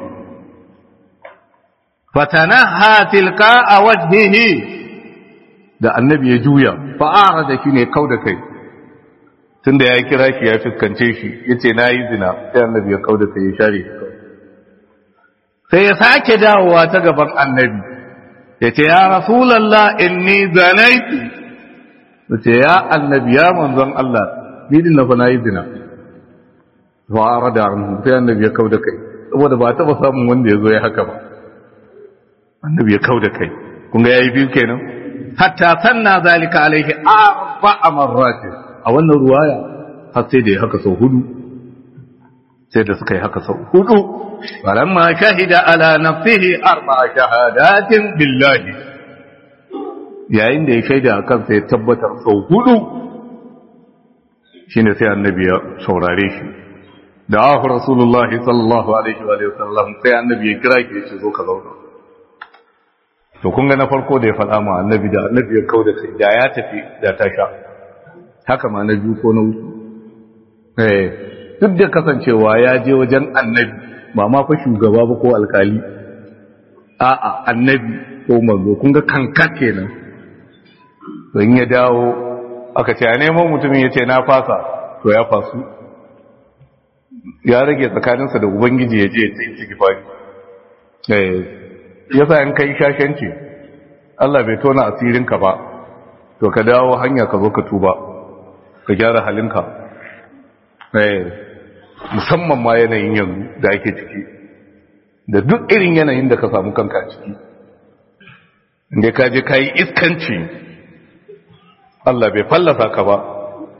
fatana hatilka a wajhihi da annabi ya juya fa'ara da shi ne kau da kai tunda ya kira shi ya fuskance shi ya ce na yi zina sai annabi ya kau da kai ya share shi sai ya sake dawowa ta gaban annabi ya ce ya rasulallah inni zanaitu ya ce ya annabi ya manzon Allah ni din na fa nayi zina fa arada an sai annabi ya kauda kai saboda ba taba samun wanda ya zo ya haka ba annabi ya kauda kai kun ga yayi biyu kenan hatta sanna zalika alaihi arba'a marrat a wannan ruwaya har sai da ya haka sau hudu sai da suka yi haka sau hudu falamma shahida ala nafsihi arba'a shahadatin billahi yayin da ya shaida a kansa ya tabbatar sau hudu shine sai annabi ya saurare shi da ahu rasulullahi sallallahu alaihi wa sallam sai annabi ya kira ki ya ce zo ka zauna to kun ga na farko da ya faɗa ma annabi da annabi ya kauda kai da ya tafi da ta sha haka ma na biyu ko na uku eh duk da kasancewa ya je wajen annabi ba ma fa shugaba ba ko alkali a'a annabi ko manzo kun ga kanka kenan to in ya dawo aka ce a neman mutumin ya ce na fasa to ya fasu ya rage tsakaninsa da ubangiji ya je ya tsaye ciki fari ya sa in kai shashanci Allah bai tona asirinka ba to ka dawo hanya ka zo ka tuba ka gyara halinka musamman ma yanayin yanzu da ake ciki da duk irin yanayin da ka samu kanka ciki inda ka je ka yi iskanci Allah bai fallasa ka ba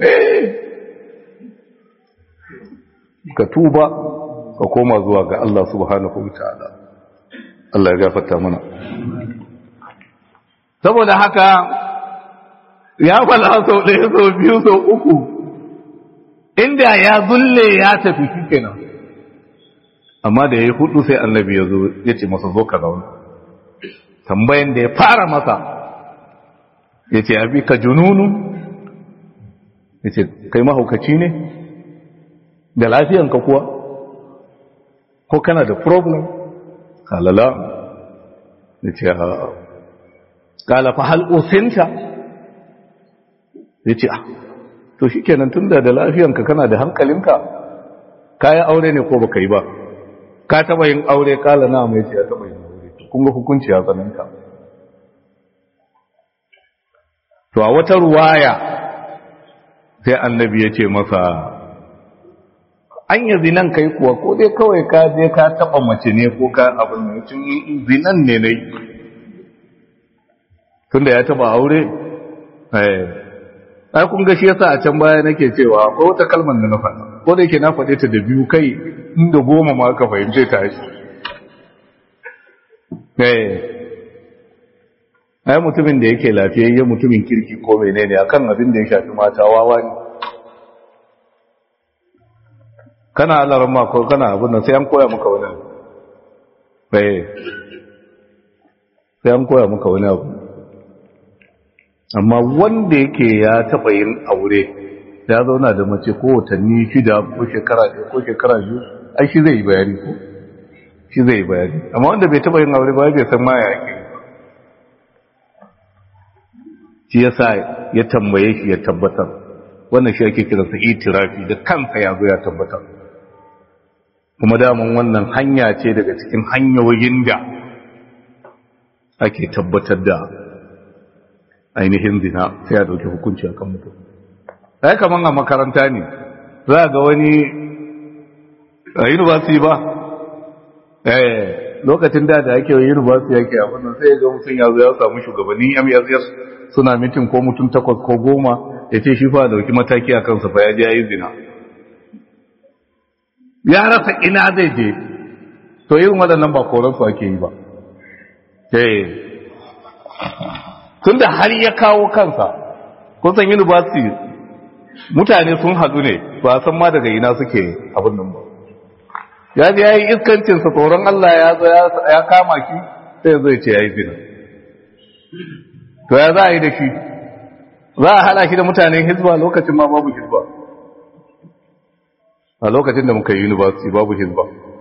ka tuba ka koma zuwa ga Allah subhanahu wa ta'ala Allah ya gafarta mana saboda haka ya fala sau ɗaya sau biyu sau uku inda ya zulle ya tafi shi kenan amma da ya yi hudu sai annabi ya zo ya ce masa zo ka zauna tambayan da ya fara masa ya ce abi ka jununu ya ce kai mahaukaci ne da lafiyanka kuwa ko kana da problem kalala ya ce kala fa hal usinta ya ce to shi kenan tun da lafiyanka kana da hankalinka kayan aure ne ko baka yi ba ka taba yin aure kala na mai ce ya taba yin aure kun ga hukunci ya tsananta to a wata ruwaya sai annabi ya ce masa an yi zinan kai kuwa ko dai kawai ka je ka taba mace ne ko ka abin da mutum zinan ne ne tunda ya taba aure eh ai kun ga shi yasa a can baya nake cewa ko wata kalmar da na faɗa ko da yake na faɗe ta da biyu kai inda goma ma ka fahimce ta shi eh ai mutumin da yake lafiyayye mutumin kirki ko menene akan abin da ya shafi mata wawa ne kana alaran ma ko kana abin nan sai an koya maka wani abu eh sai an koya maka wani abu amma wanda yake ya taba yin aure ya zauna da mace ko watanni shida ko shekara ɗaya ko shekara biyu ai shi zai yi bayani ko shi zai yi bayani amma wanda bai taba yin aure ba bai san ma ya yake shi yasa ya tambaye shi ya tabbatar wannan shi ake kiransa itirafi da kansa ya zo ya tabbatar kuma daman wannan hanya ce daga cikin hanyoyin da ake tabbatar da ainihin zina sai ya dauki hukunci a kan mutum ai kaman a makaranta ne za ga wani a university ba eh lokacin da da ake university yake abin nan sai ga mutum ya zo ya samu shugabannin MSS suna mitin ko mutum takwas ko goma ya ce shi fa dauki mataki a kansa fa ya je yayi zina ya rasa ina zai je to irin waɗannan ba koransu ake yi ba eh tunda har ya kawo kansa kusan university mutane sun hadu ne ba san ma daga ina suke abin nan ba ya ji ya yi iskancinsa tsoron Allah ya zo ya kama ki sai zai ce ya yi zina to ya za a yi da shi za a hala shi da mutanen hizba lokacin ma babu hizba a lokacin da muka yi university babu hizba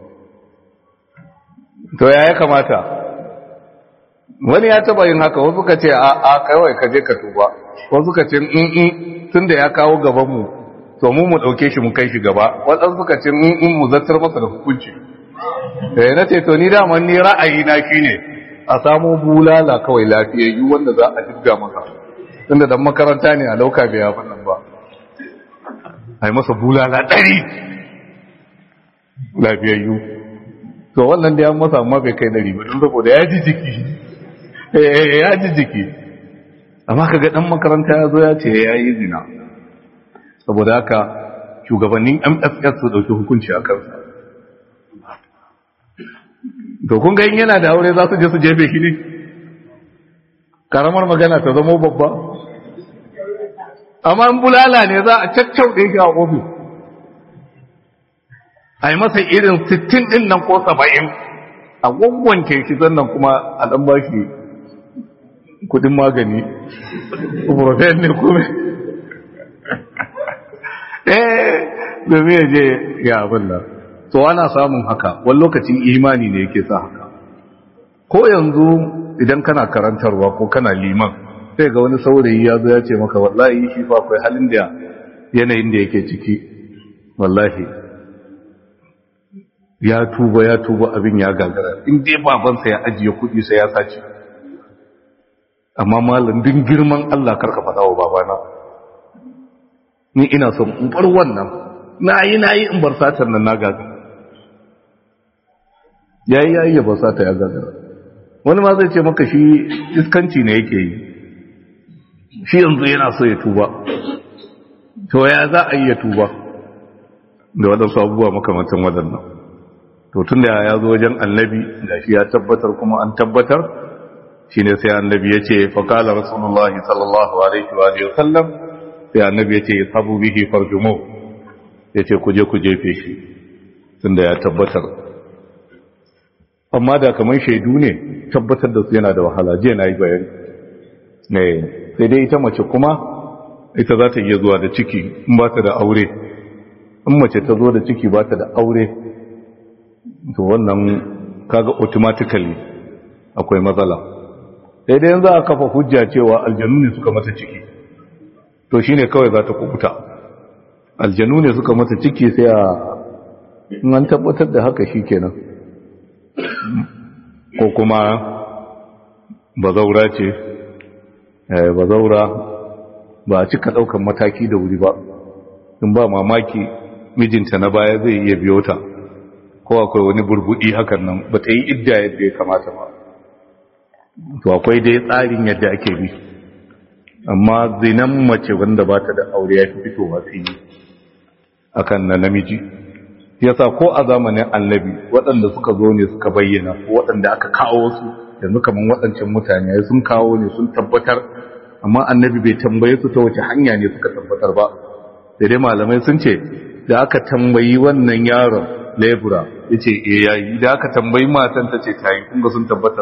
to ya ya kamata wani ya taba yin haka wasu ka ce a kawai ka je ka tuba wasu ka ce in tun da ya kawo gabanmu to mu mu ɗauke shi mu kai shi gaba waɗansu ka ce in mu zartar masa da hukunci eh na ce to ni daman ni ra'ayi na shine a samu bulala kawai lafiyayyu wanda za a jibga masa tunda dan makaranta ne a lauka bai yafi nan ba ai masa bulala ɗari lafiyayyu to wannan da ya masa amma bai kai ɗari ba don saboda ya ji jiki ya ji jiki amma kaga dan makaranta ya zo ya ce ya yi zina saboda haka shugabannin MSS su dauki hukunci a kansa to kun ga in yana da aure za su je su jefe shi ne karamar magana ta zama babba amma in bulala ne za a caccauɗe shi a ofis a yi masa irin 60 ɗin nan ko 70 a gwangwanke shi sannan kuma a ɗan ba shi kudin magani ibuprofen ne kuma eh domin ya je ya abin nan so ana samun haka wani lokacin imani ne yake sa haka ko yanzu idan kana karantarwa ko kana liman sai ga wani saurayi ya zo ya ce maka wallahi shi fa akwai halin da yanayin da yake ciki wallahi ya tuba ya tuba abin ya gagara in dai babansa ya ajiye kuɗi sai ya sace amma malam din girman Allah karka faɗa wa babana ni ina son in bar wannan na yi na yi in bar satar nan na gagara ya yi ya yi ya bar sata ya gagara wani ma zai ce maka shi iskanci ne yake yi shi yanzu yana so ya tuba to ya za a yi ya tuba da waɗansu abubuwa makamantan waɗannan to tun da ya zo wajen annabi da shi ya tabbatar kuma an tabbatar shi ne sai annabi ya ce faƙala rasulullah sallallahu alaihi wa sallam sai annabi ya ce sabu bihi farjumo ya ce kuje ku jefe shi tun da ya tabbatar amma da kamar shaidu ne tabbatar da su yana da wahala jiya na yi bayani sai dai ita mace kuma ita za ta iya zuwa da ciki in ba ta da aure in mace ta zo da ciki ba ta da aure to wannan kaga automatically akwai matsala sai dai yanzu a kafa hujja cewa aljanu ne suka mata ciki to shine kawai za ta kukuta aljanu ne suka mata ciki sai a in an tabbatar da haka shikenan ko kuma bazaura ce bazaura ba a cika daukan mataki da wuri ba in ba mamaki mijinta na baya zai iya biyo ta ko akwai wani burbudi hakan nan ba ta yi idda yadda ya kamata ba to akwai dai tsarin yadda ake bi amma zinan mace wanda ba ta da aure ya fi fitowa fili akan na namiji yasa ko a zamanin annabi waɗanda suka zo ne suka bayyana waɗanda aka kawo su yanzu kaman waɗancan mutane sun kawo ne sun tabbatar amma annabi bai tambaye su ta wace hanya ne suka tabbatar ba sai dai malamai sun ce da aka tambayi wannan yaron lebura ya ce e yayi da aka tambayi matan ta ce ta yi kunga sun tabbatar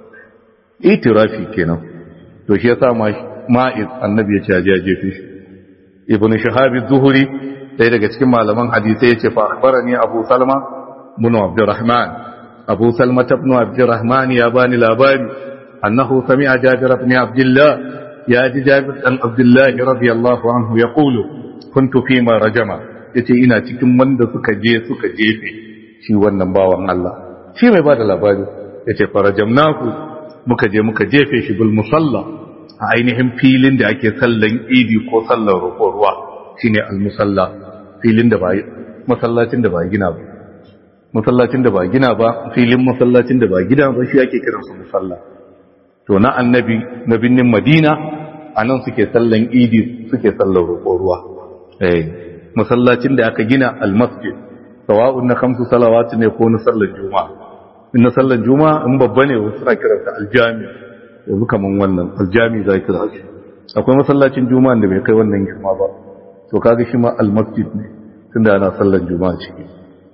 itirafi kenan to shi yasa ma'iz annabi ya ce aje jefe shi ibnu shahabi zuhuri sai daga cikin malaman hadisi ya ce fa akhbarani abu salma ibn abdurrahman abu salma ibn abdurrahman ya bani labari annahu sami'a jabir ibn abdullah ya ji jabir dan abdullah radiyallahu anhu yaqulu kuntu fi ma rajama yace ina cikin wanda suka je suka jefe shi wannan bawan Allah shi mai bada labari yace farajamnahu muka je muka jefe shi bil musalla a ainihin filin da ake sallan idi ko sallar roƙon ruwa shine al musalla filin da ba masallacin da ba gina ba masallacin da ba gina ba filin masallacin da ba gina ba shi ake kiransa musalla to na annabi na binnin madina anan suke sallan idi suke sallar roƙon ruwa masallacin da aka gina almasjid sawa'un na kamsu salawatu ne ko na sallar juma'a in na sallar juma'a in babba ne wasu suna kiransa aljami yanzu kaman wannan aljami za kira shi akwai masallacin juma'a da bai kai wannan girma ba to kaga shi ma almasjid ne tunda ana sallar juma'a ciki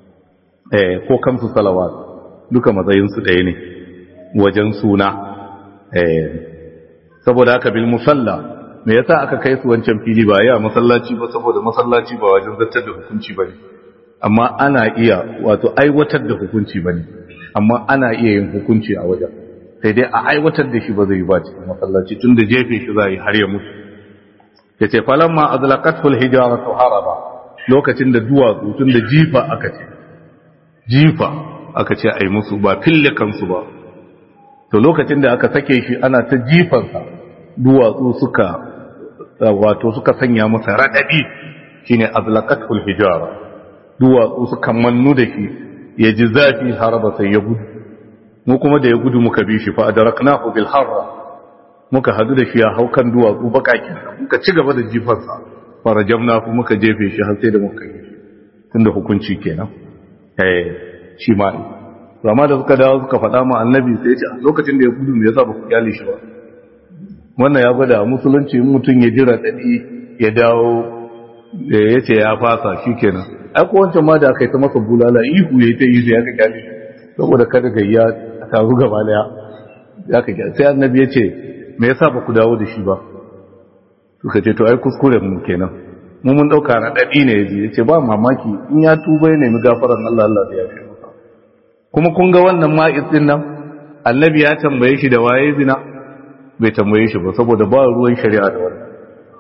eh ko kamsu salawat duka matsayin su ɗaya ne wajen suna eh saboda haka bil musalla me yasa aka kai su wancan fili ba ya masallaci ba saboda masallaci ba wajen zartar da hukunci bane amma ana iya wato aiwatar da hukunci bane amma ana iya yin hukunci a wajen sai dai a aiwatar da shi ba zai ba cikin masallaci tunda jefe shi za yi har ya mutu yace falamma azlaqatul hijaratu haraba lokacin da duwatsu tunda jifa aka ce jifa aka ce ai musu ba fille kansu ba to lokacin da aka sake shi ana ta jifansa duwatsu suka wato suka sanya masa radadi shine azlaqatul hijara duwatsu suka mannu da shi ya ji zafi haraba sai ya gudu mu kuma da ya gudu muka bi shi fa adraknahu bil harra muka hadu da shi ya haukan duwatsu bakakin muka ci gaba da jifarsa farajamna ku muka jefe shi har sai da muka yi tunda hukunci kenan eh shi ma to amma da suka dawo suka faɗa ma annabi sai ya ce lokacin da ya gudu me yasa ba ku kyale shi ba wannan ya gwada musulunci mutum ya jira dadi ya dawo ya ce ya fasa shikenan ai ko wancan ma da aka yi ta masa bulala ihu ya yi ta yi ya ka kyale saboda kada gayya a taru gaba daya ya ka kyale sai annabi ya ce me yasa ba ku dawo da shi ba suka ce to ai kuskure mu kenan mu mun dauka na dadi ne yaji yace ba mamaki in ya tuba ya nemi gafaran Allah Allah ya yafe masa kuma kun ga wannan ma'iz din nan annabi ya tambaye shi da waye zina bai tambaye shi ba saboda ba ruwan shari'a da wannan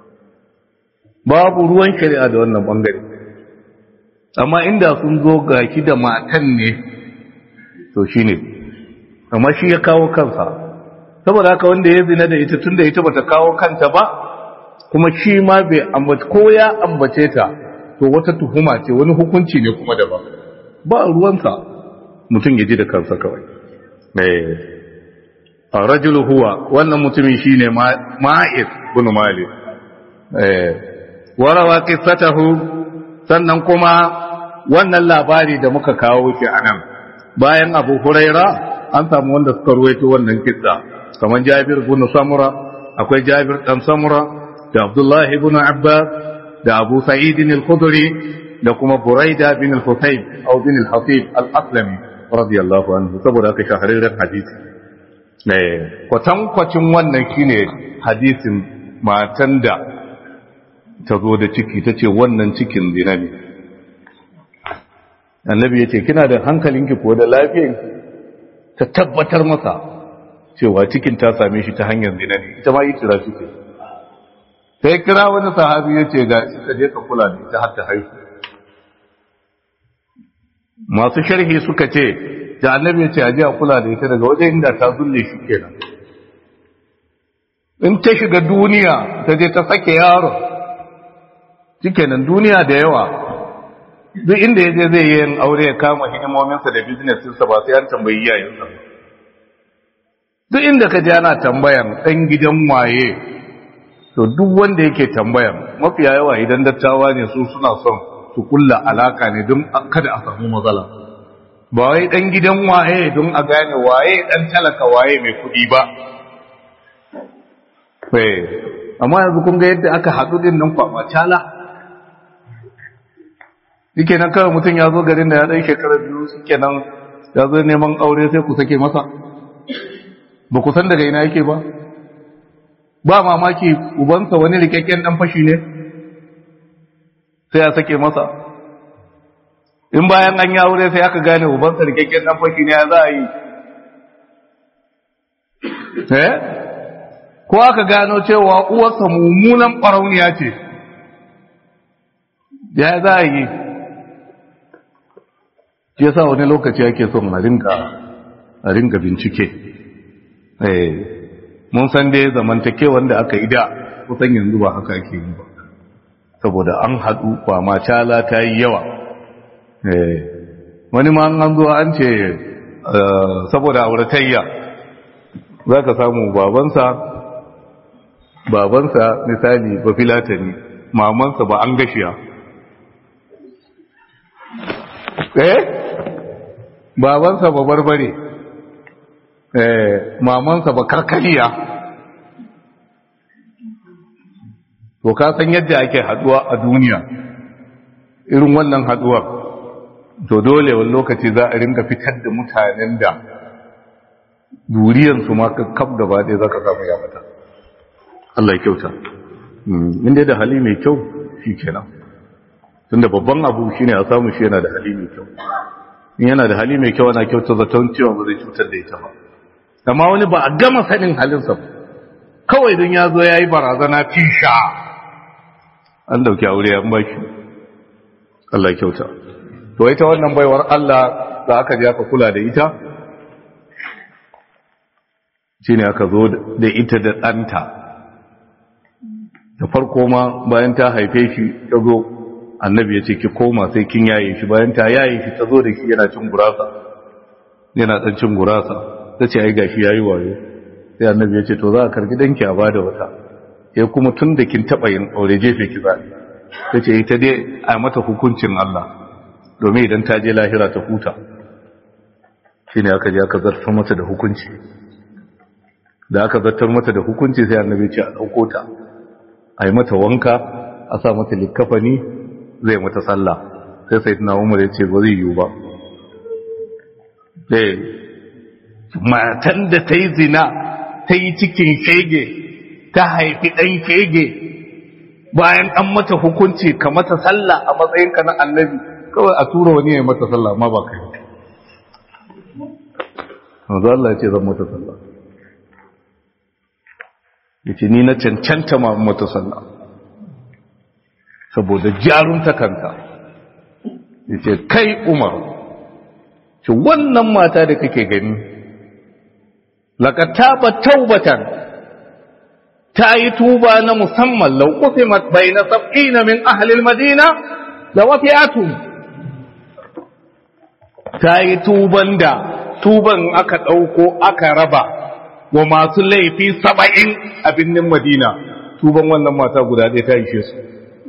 babu ruwan shari'a da wannan bangare amma inda sun zo gaki da matan ne to shine amma shi ya kawo kansa saboda haka wanda ya zina da ita tunda ita bata kawo kanta ba kuma shi ma bai ambace ko ya ambace ta to wata tuhuma ce wani hukunci ne kuma daban ba ruwansa mutum ya ji da kansa kawai eh rajulu huwa wannan mutumin shine ma'is bin malik eh warawa qissatahu sannan kuma wannan labari da muka kawo shi anan bayan Abu Huraira an samu wanda suka ruwaito wannan kissa kamar Jabir bin Samura akwai Jabir dan Samura da Abdullah ibn Abbas da Abu Sa'id al-Khudri da kuma Buraida bin al-Husayb aw bin al-Hasib al-Aslami radiyallahu anhu saboda aka shahararren hadisi eh kwatankwacin wannan shine hadisin matan da ta zo da ciki ta ce wannan cikin zina ne annabi ya ce kina da hankalinki ko da lafiyanki ta tabbatar masa cewa cikin ta same shi ta hanyar zina ne ita ma yi kira shi ce sai kira wani sahabi ya ce ga ita je ka kula da ita har ta haihu masu sharhi suka ce da annabi ya ce a je a kula da ita daga wajen inda ta zulle shi kenan in ta shiga duniya ta je ta sake yaro shikenan duniya da yawa duk inda ya je zai yi yin aure ya kama hidimominsa da businessinsa ba sai an tambayi yayansa duk inda ka ji ana tambayan ɗan gidan waye to duk wanda yake tambayan mafiya yawa idan dattawa ne su suna son su kulla alaka ne don kada a samu matsala ba wai dan gidan waye don a gane waye dan talaka waye mai kuɗi ba amma yanzu kun ga yadda aka haɗu din nan kwama cala shike nan kawai mutum ya zo garin da ya ɗan shekarar biyu shike nan ya zo neman aure sai ku sake masa ba ku san daga ina yake ba ba mamaki ubansa wani rikakken ɗan fashi ne sai a sake masa in bayan an yi aure sai aka gane ubansa rikakken ɗan fashi ne ya za a yi eh ko aka gano cewa uwarsa mummunan ɓarauniya ce ya za a yi shi yasa wani lokaci ake son a ringa a ringa bincike eh mun san dai zamantake wanda aka yi da kusan yanzu ba haka ake yi ba saboda an haɗu ba ma cala ta yi yawa eh wani ma an zo an ce saboda auratayya za ka samu babansa babansa misali ba filatani mamansa ba an gashiya eh babansa ba barbare eh mamansa ba karkariya to ka san yadda ake haduwa a duniya irin wannan haduwar to dole wani lokaci za a ringa fitar da mutanen da duriyansu ma kaf gaba ɗaya za ka samu ya mata Allah ya kyauta inda da hali mai kyau shi kenan tunda babban abu shine a samu shi yana da hali mai kyau in yana da hali mai kyau ana kyauta zaton cewa ba zai cutar da ita ba amma wani ba a gama sanin halinsa ba kawai don ya zo ya yi barazana fisha an dauki aure an ba shi Allah ya kyauta to ita wannan baiwar Allah da aka je aka kula da ita shine aka zo da ita da ɗanta da farko ma bayan ta haife shi ta zo annabi ya ce ki koma sai kin yaye shi bayan ta yaye shi ta zo da shi yana cin gurasa yana dan cin gurasa ta ce ai gashi yayi wayo sai annabi ya ce to za a karbi danki a bada wata sai kuma tun da kin taba yin aure jefe ki za ta ce ita dai a mata hukuncin Allah domin idan ta je lahira ta huta shine aka je aka zartar mata da hukunci da aka zartar mata da hukunci sai annabi ya ce a dauko ta a yi mata wanka a sa mata likafani zai mata sallah sai sai tuna umar ya ce ba zai yiwu ba matan da ta yi zina ta yi cikin shege ta haifi ɗan shege bayan an mata hukunci ka mata sallah a matsayinka na annabi kawai a tura wani ya mata sallah ma ba kai wanzu Allah ya ce zan mata sallah ya ce ni na cancanta ma mata sallah saboda jarunta kanta ya ce kai umar ce wannan mata da kake gani laƙata ba taubatan ta yi tuba na musamman lauƙufi bai na sab'i na min ahalil madina da wafiyatu ta yi tuban da tuban aka ɗauko aka raba wa masu laifi saba'in a birnin madina tuban wannan mata guda ɗaya ta ishe su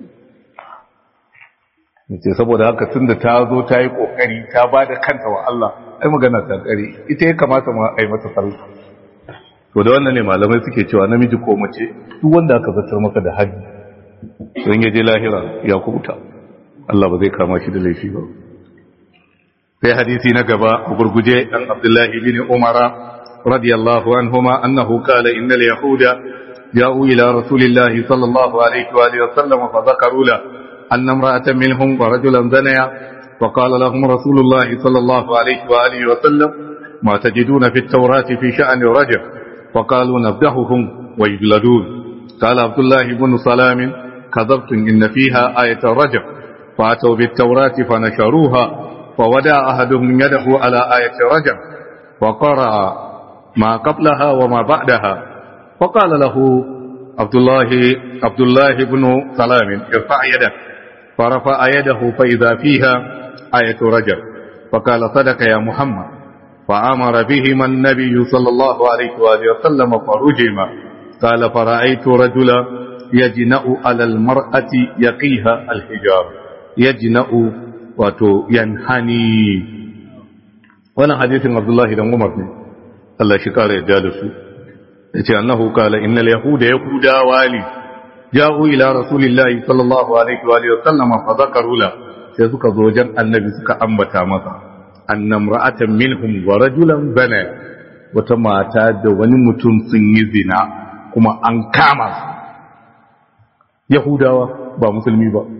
ce saboda haka tun da ta zo ta yi ƙoƙari ta ba da kanta wa Allah ai magana ta ƙari ita ya kamata ma a yi mata sallah to da wannan ne malamai suke cewa namiji ko mace duk wanda aka zartar maka da haji don ya je lahira ya kubuta Allah ba zai kama shi da laifi ba sai hadisi na gaba a gurguje dan Abdullahi bin Umara radiyallahu anhuma annahu qala innal yahuda ja'u ila rasulillahi sallallahu alaihi wa alihi wa sallam fa zakaru la أن امرأة منهم ورجلا زنيا وقال لهم رسول الله صلى الله عليه وآله وسلم ما تجدون في التوراة في شأن رجل فقالوا نبدههم ويجلدون قال عبد الله بن سلام كذبتم إن فيها آية الرجل فأتوا بالتوراة فنشروها فودع أحدهم يده على آية الرجل وقرأ ما قبلها وما بعدها فقال له عبد الله عبد الله بن سلام ارفع يدك فرفع يده فإذا فيها آية رجل فقال صدق يا محمد فأمر بهما النبي صلى الله عليه وآله وسلم فرجما قال فرأيت رجلا يجنأ على المرأة يقيها الحجاب يجنأ وتو ينحني wannan hadisin abdullahi dan umar ne Allah shi kare yadda da su yace annahu qala innal yahuda yahudawa li ja'u ila rasulillahi sallallahu alaihi wa alihi wasallam fa zakaru la sai suka zo wajen annabi suka ambata masa annam ra'atan minhum wa rajulan bana wata mata da wani mutum sun yi zina kuma an kama su yahudawa ba musulmi ba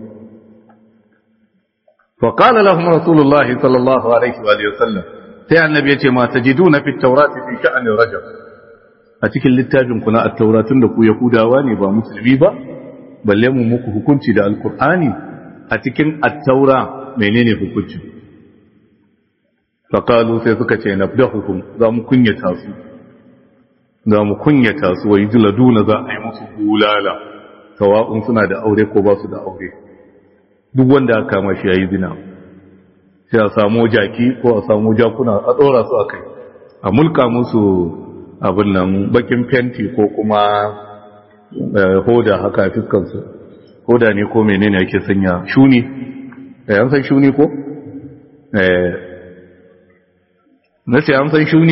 fa qala lahum rasulullahi sallallahu alaihi wa alihi wasallam sai annabi yace ma tajiduna fit tawrati fi sha'ni rajab a cikin littafin ku na at-taura tunda ku yahudawa ne ba musulmi ba balle mu muku hukunci da alqur'ani a cikin at-taura menene hukunci faqalu sai suka ce nabdahukum za mu kunyata su za mu kunyata su wa yujladuna za a yi musu bulala sawa'un suna da aure ko ba su da aure duk wanda aka kama shi yayi zina sai a samu jaki ko a samu jakuna a tsora su akai a mulka musu abin nan bakin fenti ko kuma hoda haka a fiskansu hoda ne ko menene ake sanya shuni an san shuni ko na ce an san shuni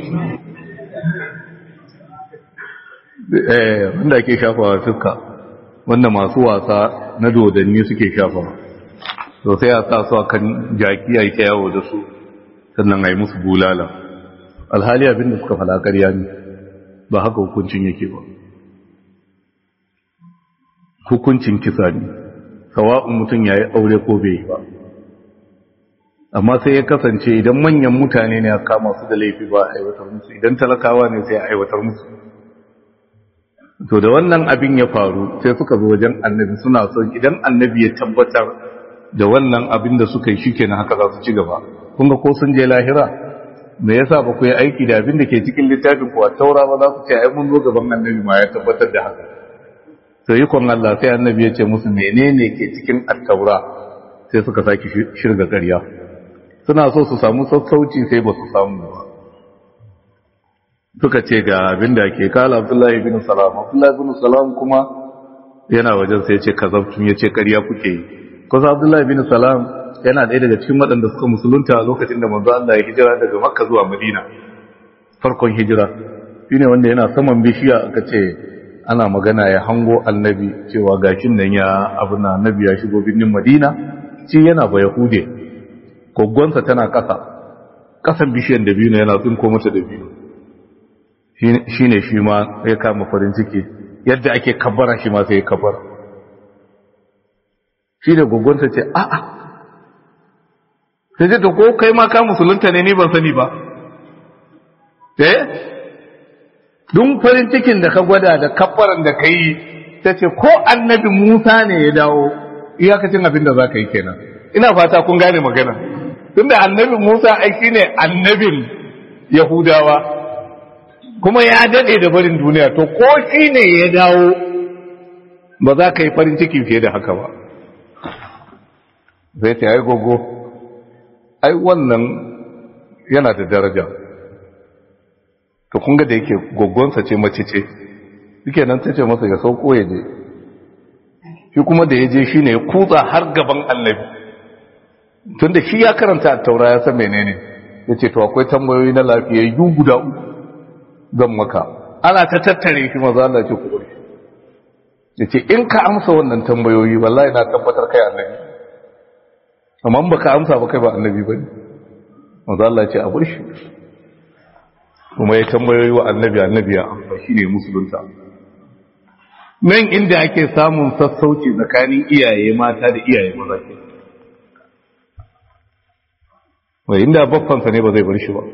wanda ake shafawa fuska wanda masu wasa na dodanni suke shafawa to sai a sa su akan jaki a yi yawo da su sannan a yi musu bulala alhali abin da suka fada ƙarya ne ba haka hukuncin yake ba hukuncin kisa ne sawa'un mutum ya yi aure ko bai yi ba amma sai ya kasance idan manyan mutane ne a kama su da laifi ba a aiwatar musu idan talakawa ne sai a aiwatar musu to da wannan abin ya faru sai suka zo wajen annabi suna son idan annabi ya tabbatar da wannan abin da suka yi shikenan haka za su ci gaba kun ga ko sun je lahira me yasa ba ku yi aiki da abin da ke cikin littafin ku a taura ba za su ce ai mun zo gaban annabi ma ya tabbatar da haka to yi kon Allah sai annabi ya ce musu menene ke cikin at-taura sai suka saki shirga ƙarya suna so su samu sassauci sai ba su samu ba suka ce ga abin da ke kala abdullahi bin salam abdullahi bin salam kuma yana wajen sai ce kazabtun ya ce ƙarya kuke yi kusa abdullahi bin salam yana ɗaya daga cikin waɗanda suka musulunta a lokacin da manzo Allah ya hijira daga makka zuwa madina farkon hijira shine wanda yana saman bishiya aka ce ana magana ya hango annabi cewa gashin nan ya abu na annabi ya shigo birnin madina shi yana ba yahude kogonsa tana ƙasa ƙasan bishiyan da biyu yana tsinko mata da biyu shi ne shi ma ya kama farin ciki yadda ake kabbara shi ma sai ya kabbara shi da gugunta ce a'a sai ce ta ko kai ma ka musulunta ne ni ban sani ba eh dun farin cikin da ka gwada da kabbaran da ka yi ta ce ko annabi musa ne ya dawo iyakacin abin da za ka yi kenan ina fata kun gane magana tunda annabi musa aiki ne annabin yahudawa kuma ya daɗe da barin duniya to ko shi ne ya dawo ba za ka yi farin ciki fiye da haka ba zai ta yi gogo ai wannan yana da daraja to kunga da yake gogonsa ce mace ce yake nan ta ce masa ya sauko ya je shi kuma da ya je shi ne ya kutsa har gaban annabi tun da shi ya karanta a taura ya san menene ya ce to akwai tambayoyi na lafiyayyu guda uku zan maka ana ta tattare shi maza Allah ce kuɓar shi ya ce in ka amsa wannan tambayoyi wallahi na tabbatar kai annabi amma ba ka amsa ba kai ba annabi ba ne maza Allah ce a bar shi kuma ya tambayoyi wa annabi annabi ya amsa shi ne musulunta nan inda ake samun sassauci tsakanin iyaye mata da iyaye maza ke wai inda baffansa ne ba zai bar shi ba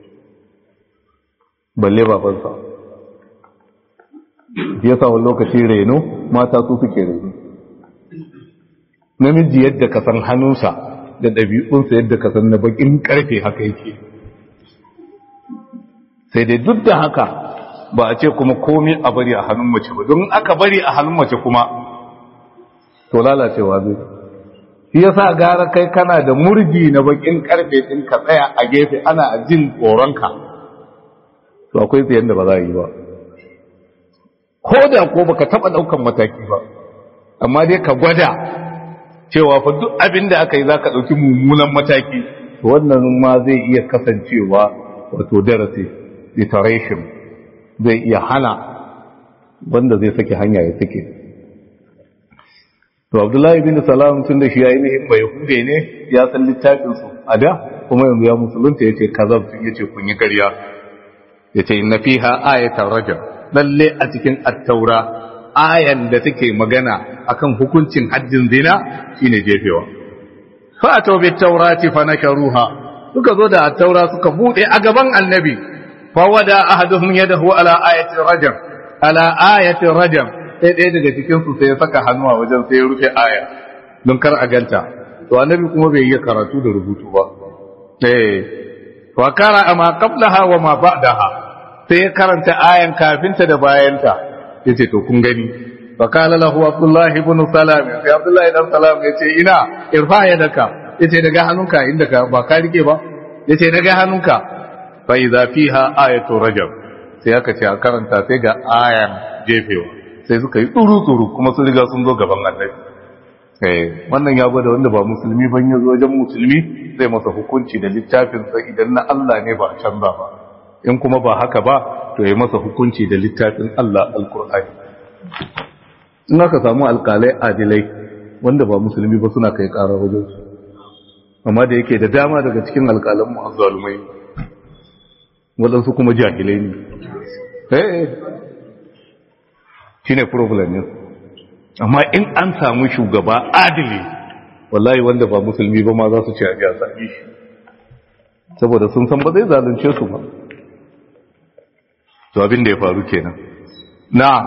balle babansa ya sa wani lokaci reno mata su suke reno namiji yadda ka san hannunsa da ɗabi'unsa yadda ka san na bakin ƙarfe haka yake sai dai duk da haka ba a ce kuma komi a bari a hannun mace ba don aka bari a hannun mace kuma to lalacewa zai shi yasa gara kai kana da murgi na bakin karfe din ka tsaya a gefe ana jin tsoronka to akwai tsayen da ba za a yi ba ko da ko baka taba daukan mataki ba amma dai ka gwada cewa fa duk abin da aka yi za ka ɗauki mummunan mataki wannan ma zai iya kasancewa wato darasi iteration zai iya hana wanda zai sake hanya ya sake to abdullahi bin salam tun da shi ya ainihin bai hude ne ya san littafinsu a da kuma yanzu ya musulunta ya ce kazab sun ya ce kun yi karya ya ce na fiha ayatar rajab lalle a cikin attaura ayan da take magana akan hukuncin haddin zina shine jefewa fa to bi taurati fa nakaruha suka zo da attaura suka bude a gaban annabi fa wada ahaduhum yadahu ala ayati rajam ala ayati rajam sai ɗaya daga cikin su sai ya saka hannu a wajen sai ya rufe aya don kar a ganta to annabi kuma bai yi karatu da rubutu ba eh wa kara ma qablaha wa ma ba'daha sai ya karanta ayan kafinta da bayanta yace to kun gani fa qala lahu abdullah ibn salam sai abdullah ibn salam yace ina irfa yadaka yace daga hannunka inda ka ba ka rike ba yace daga hannunka fa idza fiha ayatu rajab sai aka ce a karanta sai ga ayan jefewa sai suka yi tsuru tsuru kuma sun riga sun zo gaban annabi eh wannan ya gwada wanda ba musulmi ban ya zo wajen musulmi zai masa hukunci da littafin sa idan na Allah ne ba a canza ba in kuma ba haka ba to ya masa hukunci da littafin Allah alkur'ani in aka samu alkalai adilai wanda ba musulmi ba suna kai ƙara wajen su amma da yake da dama daga cikin alkalan mu azzalumai waɗansu kuma jahilai ne eh shine problem ne amma in an samu shugaba adili wallahi wanda ba musulmi ba ma za su ci a biya sami shi saboda sun san ba zai zalunce su ba to abin da ya faru kenan na'am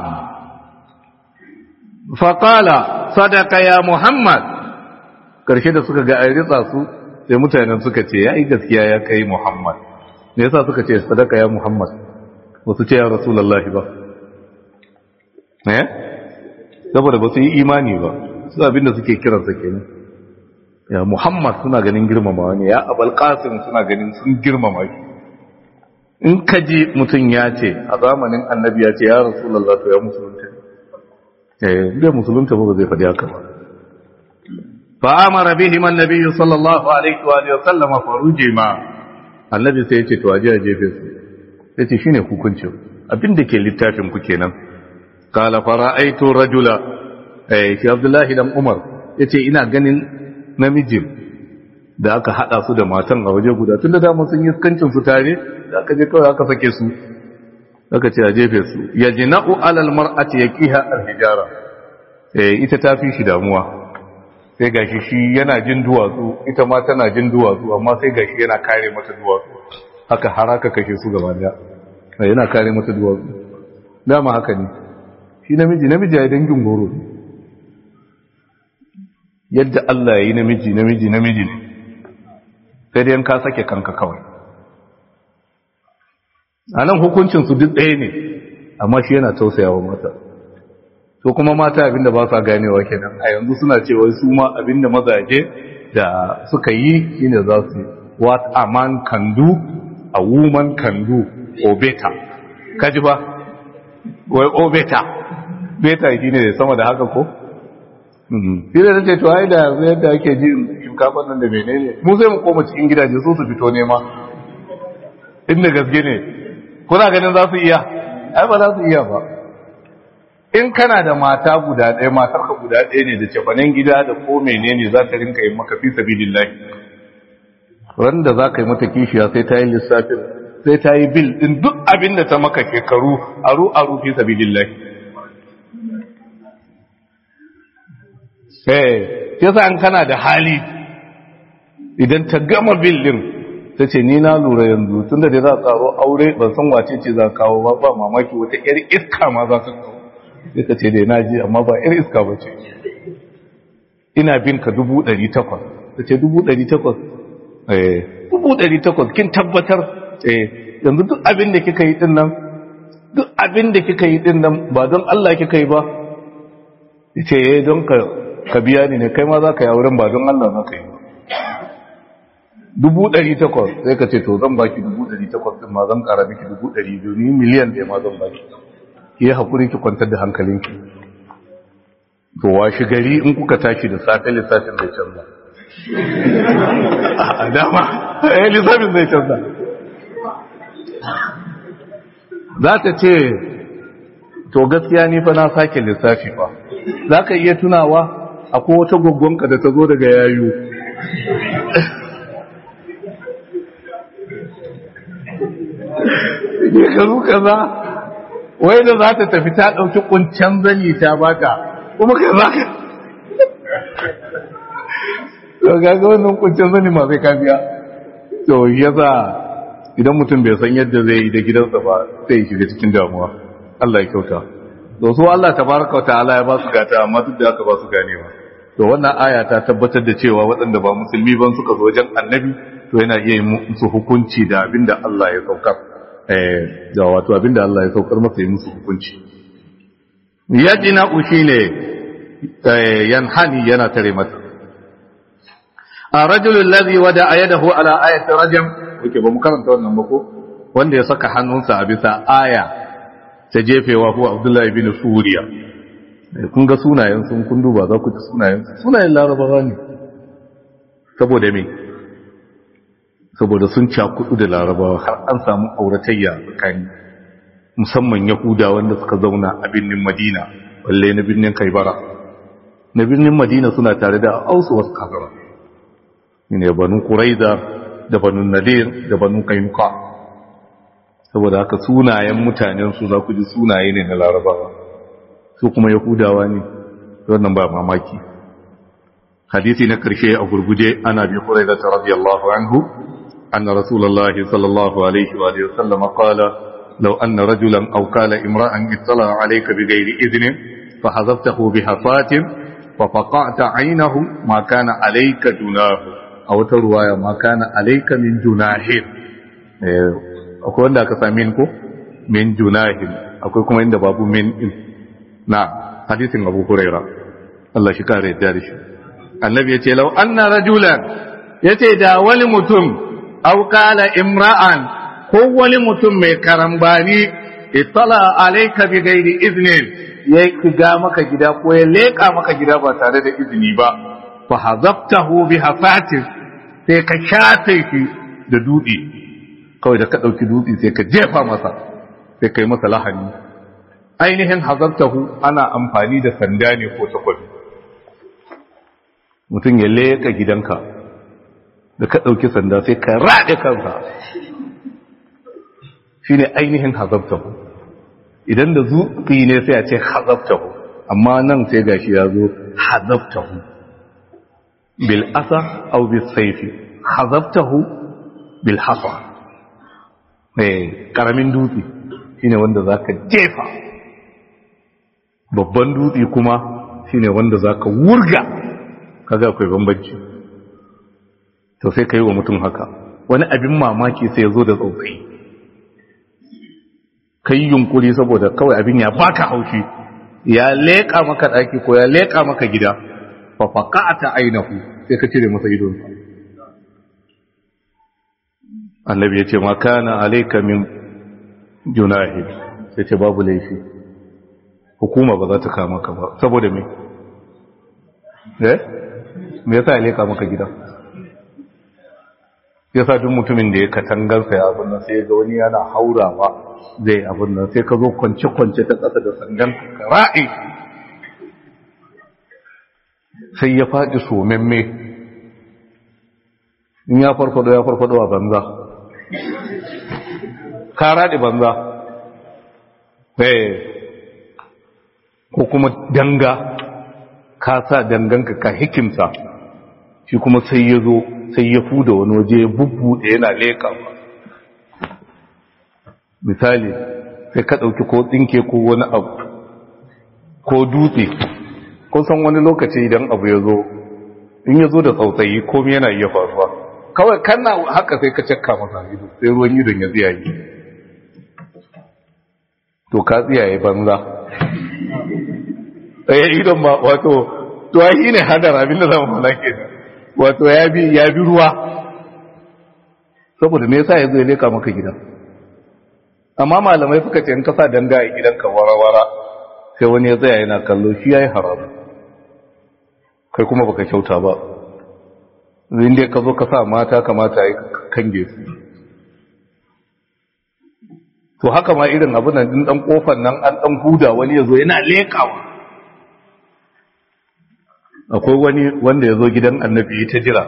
faqala sadaka ya muhammad karshe da suka ga an ritsa su sai mutanen suka ce yayi gaskiya ya kai muhammad me yasa suka ce sadaka ya muhammad wasu ce ya rasulullahi ba eh saboda ba su yi imani ba su abin da suke kiransa kenan ya muhammad suna ganin girmama ne ya abal qasim suna ganin sun girmama shi in ka ji mutum ya ce a zamanin annabi ya ce ya rasulallah to ya musulunta eh bai musulunta ba zai faɗi haka ba fa amara bihim annabi sallallahu alaihi wa alihi wasallam fa rujima annabi sai ya ce to aje a jefe su sai ce shine hukunci abin da ke littafin ku kenan qala fara'aytu rajula eh shi abdullahi dan umar yace ina ganin namijin da aka hada su da matan a waje guda tunda dama sun yi kancin su tare da aka je kawai aka sake su aka ce a jefe su yajna'u alal mar'ati yaqiha al-hijara eh ita ta fi shi damuwa sai gashi shi yana jin duwatsu ita ma tana jin duwatsu amma sai gashi yana kare mata duwatsu haka har haka kashe su gaba daya yana kare mata duwatsu dama haka ne shi namiji namiji ya dangin goro yadda Allah ya yi namiji namiji namiji ne sai dai ka sake kanka kawai a nan hukuncinsu duk ɗaya ne amma shi yana tausayawa mata to kuma mata abinda ba sa ganewa kenan a yanzu suna cewa su ma abinda mazaje da suka yi shine za su what a man can do a woman can do or better kaji ba wai o better better shine sama da haka ko shi da ce to ai da yanzu yadda ake ji shinkafan nan da menene mu sai mu koma cikin gidaje su su fito nema inda gaske ne kuna ganin za su iya ai ba za su iya ba in kana da mata guda ɗaya matar ka guda ɗaya ne da cefanen gida da ko menene za ta rinka yi maka fi sabilillahi ran da za ka yi mata kishiya sai ta yi lissafin sai ta yi bil din duk abin da ta maka shekaru aru aru fi sabilillahi eh yasa an kana da hali idan ta gama bil din ta ce ni na lura yanzu tunda dai za a karo aure ban san wace ce za kawo ba ba mamaki wata yar iska ma za ka kawo sai ka ce dai na ji amma ba yar iska ba ce ina bin ka dubu ɗari takwas ta ce dubu ɗari takwas eh dubu ɗari takwas kin tabbatar eh yanzu duk abin da kika yi din nan duk abin da kika yi din nan ba don Allah kika yi ba ce eh don ka ka biya ni ne kai ma za ka yi auren ba don Allah za ka yi dubu ɗari takwas sai ka ce to zan baki dubu ɗari takwas ɗin ma zan ƙara miki dubu ɗari biyu ni miliyan ɗaya ma zan baki ki yi haƙuri ki kwantar da hankalinki to washe gari in kuka tashi da safe lissafin zai canza a dama ya lissafin zai canza za ta ce to gaskiya ni fa na sake lissafi fa za ka iya tunawa akwai wata gwaggonka da ta zo daga yayu shekaru kaza wai da za ta tafi ta ɗauki ƙuncen zani ta baka kuma ka za ka to gaga wannan ƙuncen zani ma zai kafiya to yasa idan mutum bai san yadda zai yi da gidansa ba sai ya shiga cikin damuwa Allah ya kyauta to so Allah tabaraka wa ta'ala ya ba su gata amma duk da aka ba su ganewa to wannan aya ta tabbatar da cewa waɗanda ba musulmi ban suka zo wajen annabi to yana iya yi musu hukunci da abinda Allah ya saukar eh da wato abinda Allah ya saukar masa yi musu hukunci yajina ushi ne yanhani yana tare mata الرجل الذي ودع يده على آية رجم oke ba mu karanta wannan ba ko wanda ya saka hannunsa a bisa aya ta jefewa ko Abdullahi bin Suriya kun ga sunayen sun kun duba za ku ji sunayen sunayen larabawa ne saboda me saboda sun cakudu da larabawa har an samu auratayya tsakani musamman yahuda wanda suka zauna a birnin madina balle na birnin kaibara na birnin madina suna tare da ausu wasu kafara ne banu kuraiza da banu nadir da banu kainuka saboda haka sunayen mutanen su za ku ji sunaye ne na larabawa su kuma yahudawa ne wannan ba mamaki hadisi na karshe a gurguje ana bi kuraiza ta radiyallahu anhu anna rasulullahi sallallahu alaihi wa alihi wasallam qala law anna rajulan aw qala imra'an ittala alayka bighairi idnin fa hazaftahu bihafatin fa faqa'ta 'aynahu ma kana alayka dunahu a wata ruwaya ma kana alayka min junahin akwai wanda aka sami ko min junahin akwai kuma inda babu min din na hadisin Abu Huraira Allah shi kare da shi annabi yace law anna rajulan yace da wani mutum aw qala imra'an ko wani mutum mai karambani itala alayka bi ghairi iznin ya kiga maka gida ko ya leka maka gida ba tare da izini ba fa hazaftahu bi hafatin sai ka shafe shi da dutse kawai da ka dauki dutse sai ka jefa masa sai kai masa lahani ainihin hazaftahu ana amfani da sanda ne ko takwabi mutum ya leka gidanka da ka dauki sanda sai ka rade kansa shine ainihin hazaftahu idan da zuƙi ne sai a ce hazaftahu amma nan sai gashi ya zo hazaftahu bil asa aw bis sayfi hazaftahu bil hasa eh karamin dutse shine wanda zaka jefa babban dutse kuma shine wanda zaka wurga kaga akwai bambanci to sai kai wa mutum haka wani abin mamaki sai ya zo da tsautsayi ka yi yunkuri saboda kawai abin ya baka haushi ya leƙa maka ɗaki ko ya leƙa maka gida fafaka ta ainihu sai ka cire masa idon annabi ya ce ma kana alaika min junahi sai ce babu laifi hukuma ba za ta kama ka ba saboda me eh me yasa ya leƙa maka gida yasa duk mutumin da ya katangarsa ya abin nan sai ga wani yana haurawa zai abin nan sai ka zo kwance-kwance ta ƙasa da sandan ka ra'i sai ya faɗi somemme in ya farfado ya farfado a banza ka raɗi banza ko kuma danga ka sa danganka ka hikimsa shi kuma sai ya zo sai ya fuda wani waje ya bubbuɗe yana leƙa misali sai ka ɗauki ko tsinke ko wani abu ko dutse kun san wani lokaci idan abu ya zo in ya zo da tsautsayi komi yana iya faruwa kawai kana haka sai ka cakka masa ido sai ruwan idon ya tsiyaye to ka tsiyaye banza tsaye idon ba wato to shi ne hadar abinda zama malake wato ya bi ya bi ruwa saboda me yasa yazo ya leka maka gida amma malamai suka ce in ka sa danga a gidanka warawara sai wani ya tsaya yana kallo shi yayi haram kai kuma baka kyauta ba inda ka zo ka sa mata kamata ya kange su to haka ma irin abin nan din dan kofar nan an dan huda wani yazo yana lekawa akwai wani wanda yazo gidan annabi ta jira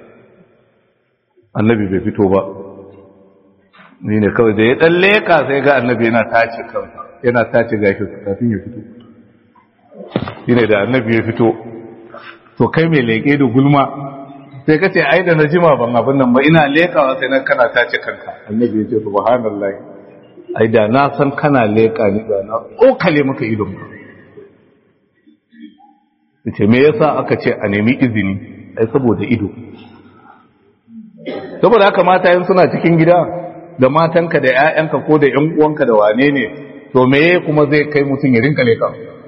annabi bai fito ba ni ne kawai da ya dan leka sai ga annabi yana tace kansa yana tace gashi kafin ya fito shine da annabi ya fito to kai mai leke da gulma sai kace ai da na jima ban abin nan ba ina lekawa sai na kana tace kanka annabi ya ce subhanallahi ai da na san kana leka ni da na okale maka idon ka ce me yasa aka ce a nemi izini ai saboda ido saboda haka mata yin suna cikin gida da matanka da 'ya'yanka ko da 'yan uwanka da wane ne to meye kuma zai kai mutum ya rinka leka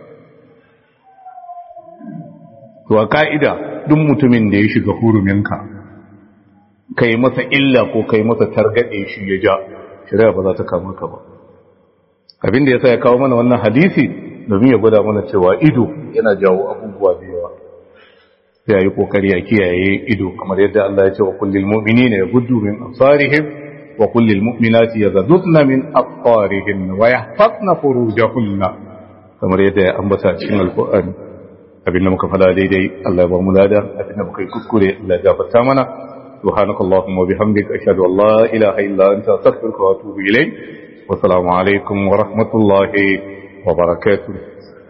to a ka'ida duk mutumin da ya shiga huruminka kai masa illa ko kai masa targade shi ya ja shari'a ba za ta kama ka ba abin da yasa ya kawo mana wannan hadisi domin ya gwada mana cewa ido yana jawo abubuwa da yawa sai yi kokari a kiyaye ido kamar yadda Allah ya ce wa kullil mu'minina yaghuddu min absarihim wa kullil mu'minati yaghudduna min absarihin wa yahfazna furujahunna kamar yadda ya ambata cikin alqur'ani abinda muka fada daidai Allah ya ba mu lada abinda muka yi kuskure Allah ya gafarta mana subhanakallahumma wa bihamdika ashhadu an la ilaha illa anta astaghfiruka wa atubu ilayk wa assalamu alaikum wa rahmatullahi wa barakatuh